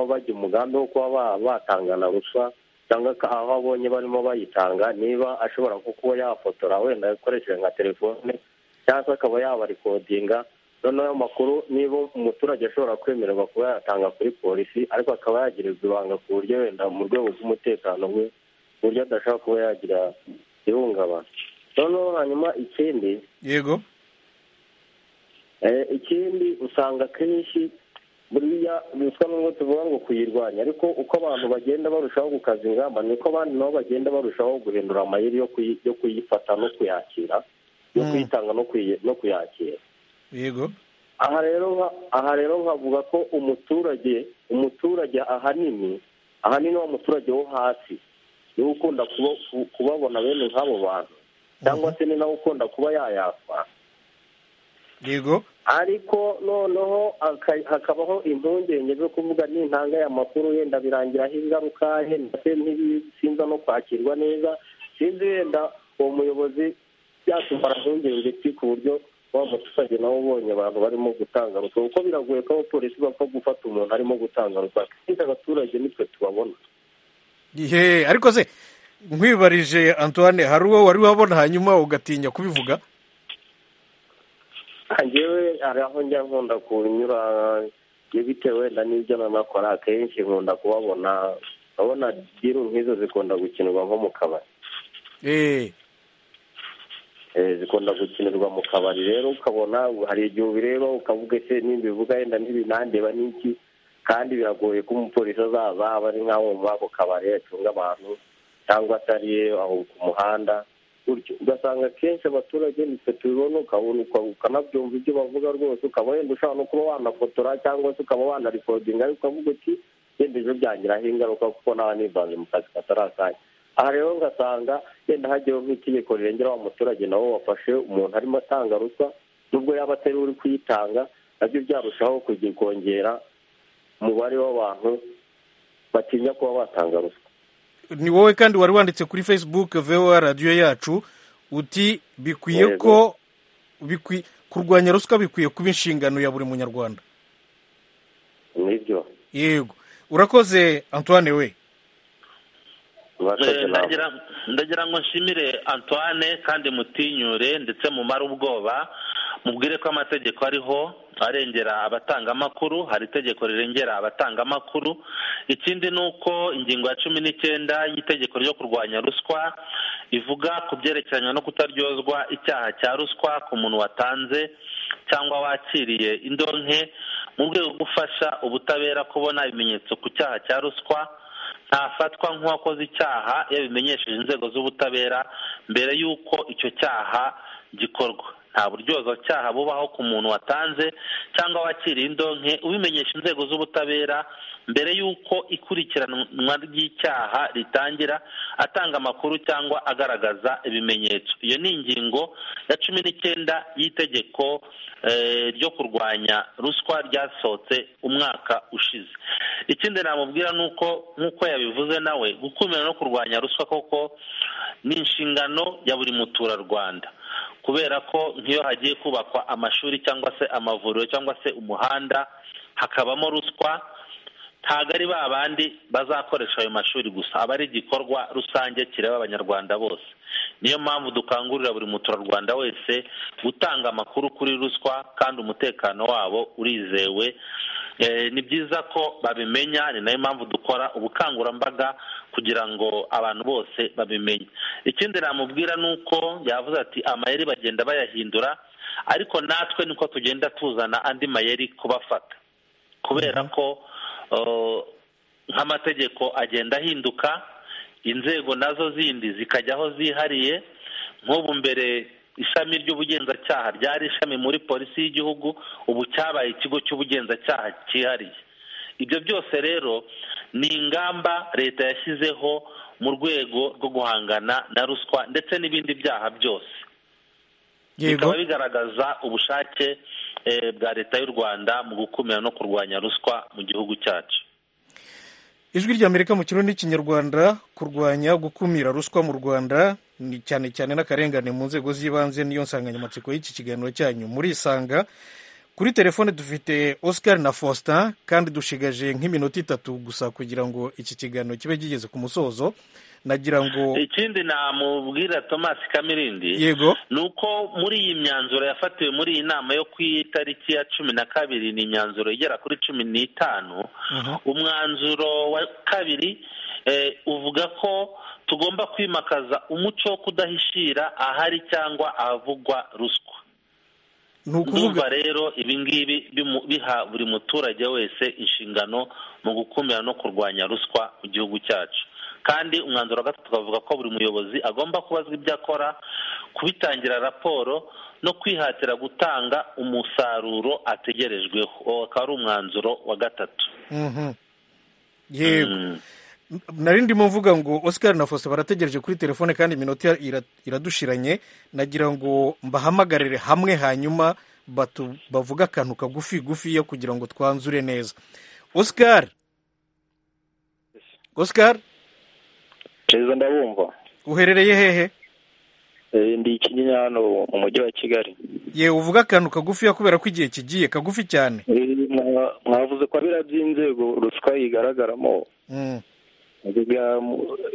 bajya umugambi wo kuba batangana ruswa cyangwa aho abonye barimo bayitanga niba ashobora nko kuba yafotora wenda akoresheje nka telefone cyangwa se akaba yabarikodinga noneho ayo makuru niba umuturage ashobora kwemererwa kuba yatanga kuri polisi ariko akaba yagirizwa ibanga ku buryo wenda mu rwego rw'umutekano we ku buryo adashobora kuba yagira ihungabana noneho hanyuma ikindi yego ikindi usanga akenshi buriya ruswa nubwo tuvuga ngo kuyirwanya ariko uko abantu bagenda barushaho gukaza ingamba niko abandi nabo bagenda barushaho guhindura amayeri yo kuyifata no kuyakira yo kuyitanga no kuyakira yego aha rero aha rero nkavuga ko umuturage umuturage ahanini ahanini wa muturage wo hasi niwe ukunda kubabona bene nk'abo bantu cyangwa se ni nawe ukunda kuba yayakwa yego ariko noneho hakabaho impungenge zo kuvuga n'intanga y'amakuru yenda birangiraho ingaruka yenda se ntibisinza no kwakirwa neza sinzi wenda uwo muyobozi byatumara impungenge ki ku buryo wa muturage nawe ubonye abantu barimo gutanga ruswa kuko biragoye ko abapolisi bapfa gufata umuntu arimo gutanga ruswa akenshi abaturage nitwe tubabona ihe ariko se nkwibarije antoine hari uwo wari wabona hanyuma ugatinya kubivuga ngewe hari aho njya nkunda kunyura bitewe wenda n'ibyo nanakora akenshi nkunda kubabona urabona diru nk'izo zikunda gukinirwa nko mu kabari zikunda gukinirwa mu kabari rero ukabona hari igihe ubireba ukavuga se nimbivuga yenda ntibinandeba n'iki kandi biragoye ko umupolisi azaza aba ari nk'aho muri ako kabari acunga abantu cyangwa atari aho ku muhanda ugasanga akenshi abaturage nitwe tubibona ukabona ukanabyumva ibyo bavuga rwose ukaba wenda ushobora no kuba wanafotora cyangwa se ukaba wanarikodinga ariko ukavuga uti yenda ibyo byangiraho ingaruka kuko nawe nivanze mu kazi katarakanya aha rero ugasanga yenda hagiyeho nk'itegeko rirengera wa muturage nawe wafashe umuntu arimo atanga ruswa nubwo yaba atari uri kuyitanga nabyo byarushaho kujya kongera umubare w'abantu batinya kuba batanga ruswa ni wowe kandi wari wanditse kuri facebook voa radiyo yacu uti bikwiye ko kurwanya ruswa bikwiye kuba inshingano ya buri munyarwanda nibyo yego urakoze antoine we ndagira ngo nshimire antoine kandi mutinyure ndetse mumare ubwoba mubwire ko amategeko ariho arengera abatanga amakuru hari itegeko rirengera abatanga amakuru ikindi ni uko ingingo ya cumi n'icyenda y'itegeko ryo kurwanya ruswa ivuga ku byerekeranye no kutaryozwa icyaha cya ruswa ku muntu watanze cyangwa wakiriye indonke mu rwego rwo gufasha ubutabera kubona ibimenyetso ku cyaha cya ruswa ntafatwa nk'uwakoze icyaha yabimenyesheje inzego z'ubutabera mbere y'uko icyo cyaha gikorwa nta buryozacyaha bubaho ku muntu watanze cyangwa wakiriye indonke ubimenyesha inzego z'ubutabera mbere y'uko ikurikiranwa ry'icyaha ritangira atanga amakuru cyangwa agaragaza ibimenyetso iyo ni ingingo ya cumi n'icyenda y'itegeko ryo kurwanya ruswa ryasohotse umwaka ushize ikindi namubwira ni uko nk'uko yabivuze nawe gukumira no kurwanya ruswa koko ni inshingano ya buri muturarwanda kubera ko nk'iyo hagiye kubakwa amashuri cyangwa se amavuriro cyangwa se umuhanda hakabamo ruswa ntabwo ari ba bandi bazakoresha ayo mashuri gusa aba ari igikorwa rusange kireba abanyarwanda bose niyo mpamvu dukangurira buri muturarwanda wese gutanga amakuru kuri ruswa kandi umutekano wabo urizewe ni byiza ko babimenya ni nayo mpamvu dukora ubukangurambaga kugira ngo abantu bose babimenye ikindi namubwira ni uko yavuze ati amayeri bagenda bayahindura ariko natwe niko tugenda tuzana andi mayeri kubafata kubera ko nk'amategeko agenda ahinduka inzego nazo zindi zikajya aho zihariye nk'ubu mbere ishami ry'ubugenzacyaha ryari ishami muri polisi y'igihugu ubu cyabaye ikigo cy'ubugenzacyaha cyihariye ibyo byose rero ni ingamba leta yashyizeho mu rwego rwo guhangana na ruswa ndetse n'ibindi byaha byose bikaba bigaragaza ubushake bwa leta y'u rwanda mu gukumira no kurwanya ruswa mu gihugu cyacu ijwi ry'amerika mu kirundi n'ikinyarwanda kurwanya gukumira ruswa mu rwanda ni cyane cyane n'akarengane mu nzego z'ibanze niyo nsanganyamatsiko y'iki kiganiro cyanyu murisanga kuri telefone dufite oscar na faustin kandi dushigaje nk'iminota itatu gusa kugira ngo iki kiganiro kibe kigeze ku musozo nagira ngo ikindi namubwira thomas kamirindi yego ni uko muri iyi myanzuro yafatiwe muri iyi nama yo ku itariki ya cumi na kabiri ni imyanzuro igera kuri cumi n'itanu umwanzuro wa kabiri uvuga ko tugomba kwimakaza umuco wo kudahishira ahari cyangwa ahavugwa ruswa ni ukuvuga rero ibi ngibi biha buri muturage wese inshingano mu gukumira no kurwanya ruswa mu gihugu cyacu kandi umwanzuro wa gatatu tukavuga ko buri muyobozi agomba kubazwa ibyo akora kubitangira raporo no kwihatira gutanga umusaruro ategerejweho uwo akaba ari umwanzuro wa gatatu yego nari ndimo mvuga ngo oscar na faustin barategereje kuri telefone kandi iminota iradushiranye nagira ngo mbahamagarire hamwe hanyuma bavuge akantu kagufi gufiya kugira ngo twanzure neza oscar oscar neza ndabumva uherereye hehe ndi ikinyinya hano mu mujyi wa kigali yewe uvuga akantu kagufiya kubera ko igihe kigiye kagufi cyane mwavuze ko abira by'inzego ruswa yigaragaramo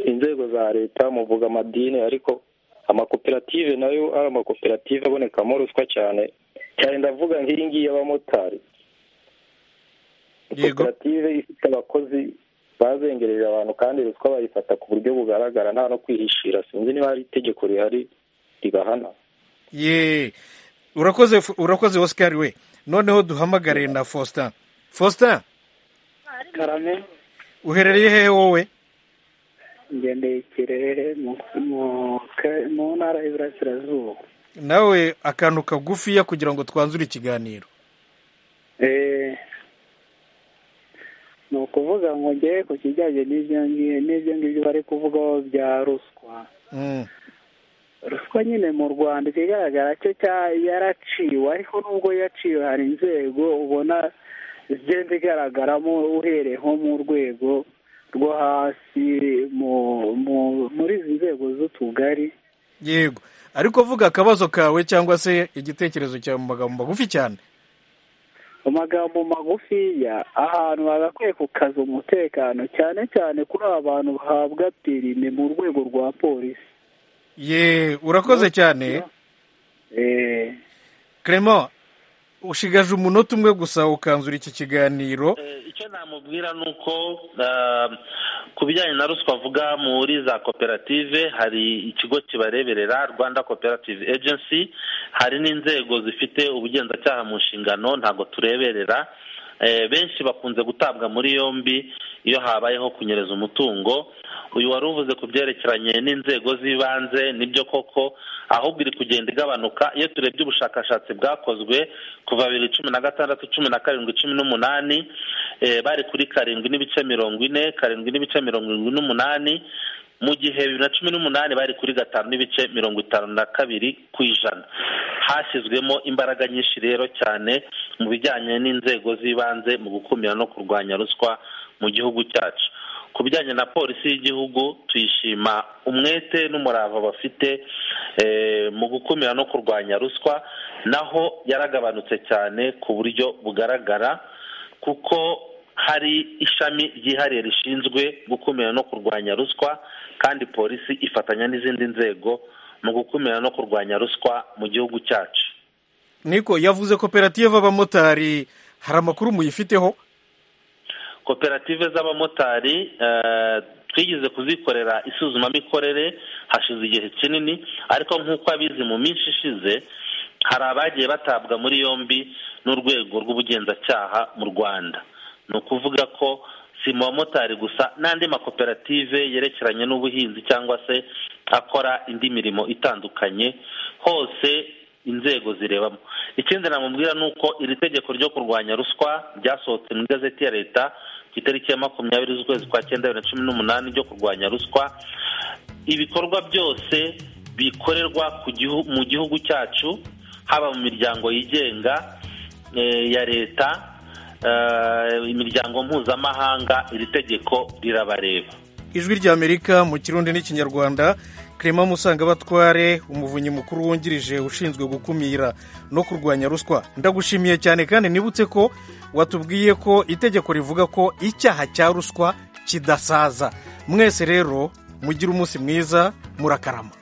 inzego za leta muvuga amadini ariko amakoperative nayo ari amakoperative abonekamo ruswa cyane cyane ndavuga nk'iyi ngiyi y'abamotari koperative ifite abakozi bazengereje abantu kandi ruswa bayifata ku buryo bugaragara nta no kwihishira sinzi niba hari itegeko rihari ribahana ye urakoze urakoze oscar we noneho duhamagare na faustin faustin uherereye hehe wowe ngendeye ikirere mu ntara y'iburasirazuba nawe akantu kagufiya kugira ngo twanzure ikiganiro ni ukuvuga ngo njye ku kijyanye n'ibyo ngibyo bari kuvugaho bya ruswa ruswa nyine mu rwanda ikigaragara cyo yaraciwe ariko nubwo yaciwe hari inzego ubona zigenda igaragaramo uhereye nko mu rwego rwo hasi muri izi nzego z'utugari yego ariko vuga akabazo kawe cyangwa se igitekerezo cyawe mu magambo magufi cyane amagambo magufiya ahantu bagakwiye kukaza umutekano cyane cyane kuri aba bantu bahabwa pirime mu rwego rwa polisi ye urakoze cyane Clement ushigaje umunota umwe gusa ukanzura iki kiganiro icyo namubwira ni uko ku bijyanye na ruswa avuga muri za koperative hari ikigo kibareberera rwanda koperative agency hari n'inzego zifite ubugenzacyaha mu nshingano ntabwo tureberera benshi bakunze gutabwa muri yombi iyo habayeho kunyereza umutungo uyu wari uvuze ku byerekeranye n'inzego z'ibanze nibyo koko ahubwo iri kugenda igabanuka iyo turebye ubushakashatsi bwakozwe kuva bibiri cumi na gatandatu cumi na karindwi cumi n'umunani bari kuri karindwi n'ibice mirongo ine karindwi n'ibice mirongo irindwi n'umunani mu gihe bibiri na cumi n'umunani bari kuri gatanu n'ibice mirongo itanu na kabiri ku ijana hashyizwemo imbaraga nyinshi rero cyane mu bijyanye n'inzego z'ibanze mu gukumira no kurwanya ruswa mu gihugu cyacu ku bijyanye na polisi y'igihugu tuyishima umwete n'umurava bafite mu gukumira no kurwanya ruswa naho yaragabanutse cyane ku buryo bugaragara kuko hari ishami ryihariye rishinzwe gukumira no kurwanya ruswa kandi polisi ifatanya n'izindi nzego mu gukumira no kurwanya ruswa mu gihugu cyacu niko yavuze koperative abamotari hari amakuru muyifiteho koperative z'abamotari twigeze kuzikorera isuzumamikorere hashize igihe kinini ariko nk'uko abizi mu minsi ishize hari abagiye batabwa muri yombi n'urwego rw'ubugenzacyaha mu rwanda ni ukuvuga ko si mu bamotari gusa n'andi makoperative yerekeranye n'ubuhinzi cyangwa se akora indi mirimo itandukanye hose inzego zirebamo ikindi namubwira ni uko iri tegeko ryo kurwanya ruswa ryasohotse mu igazeti ya leta ku itariki ya makumyabiri z'ukwezi kwa cyenda bibiri na cumi n'umunani ryo kurwanya ruswa ibikorwa byose bikorerwa mu gihugu cyacu haba mu miryango yigenga ya leta imiryango mpuzamahanga iri tegeko rirabareba ijwi rya amerika mu kirundi n'ikinyarwanda clement musangabatware umuvunyi mukuru wungirije ushinzwe gukumira no kurwanya ruswa ndagushimiye cyane kandi nibutse ko watubwiye ko itegeko rivuga ko icyaha cya ruswa kidasaza mwese rero mugire umunsi mwiza murakarama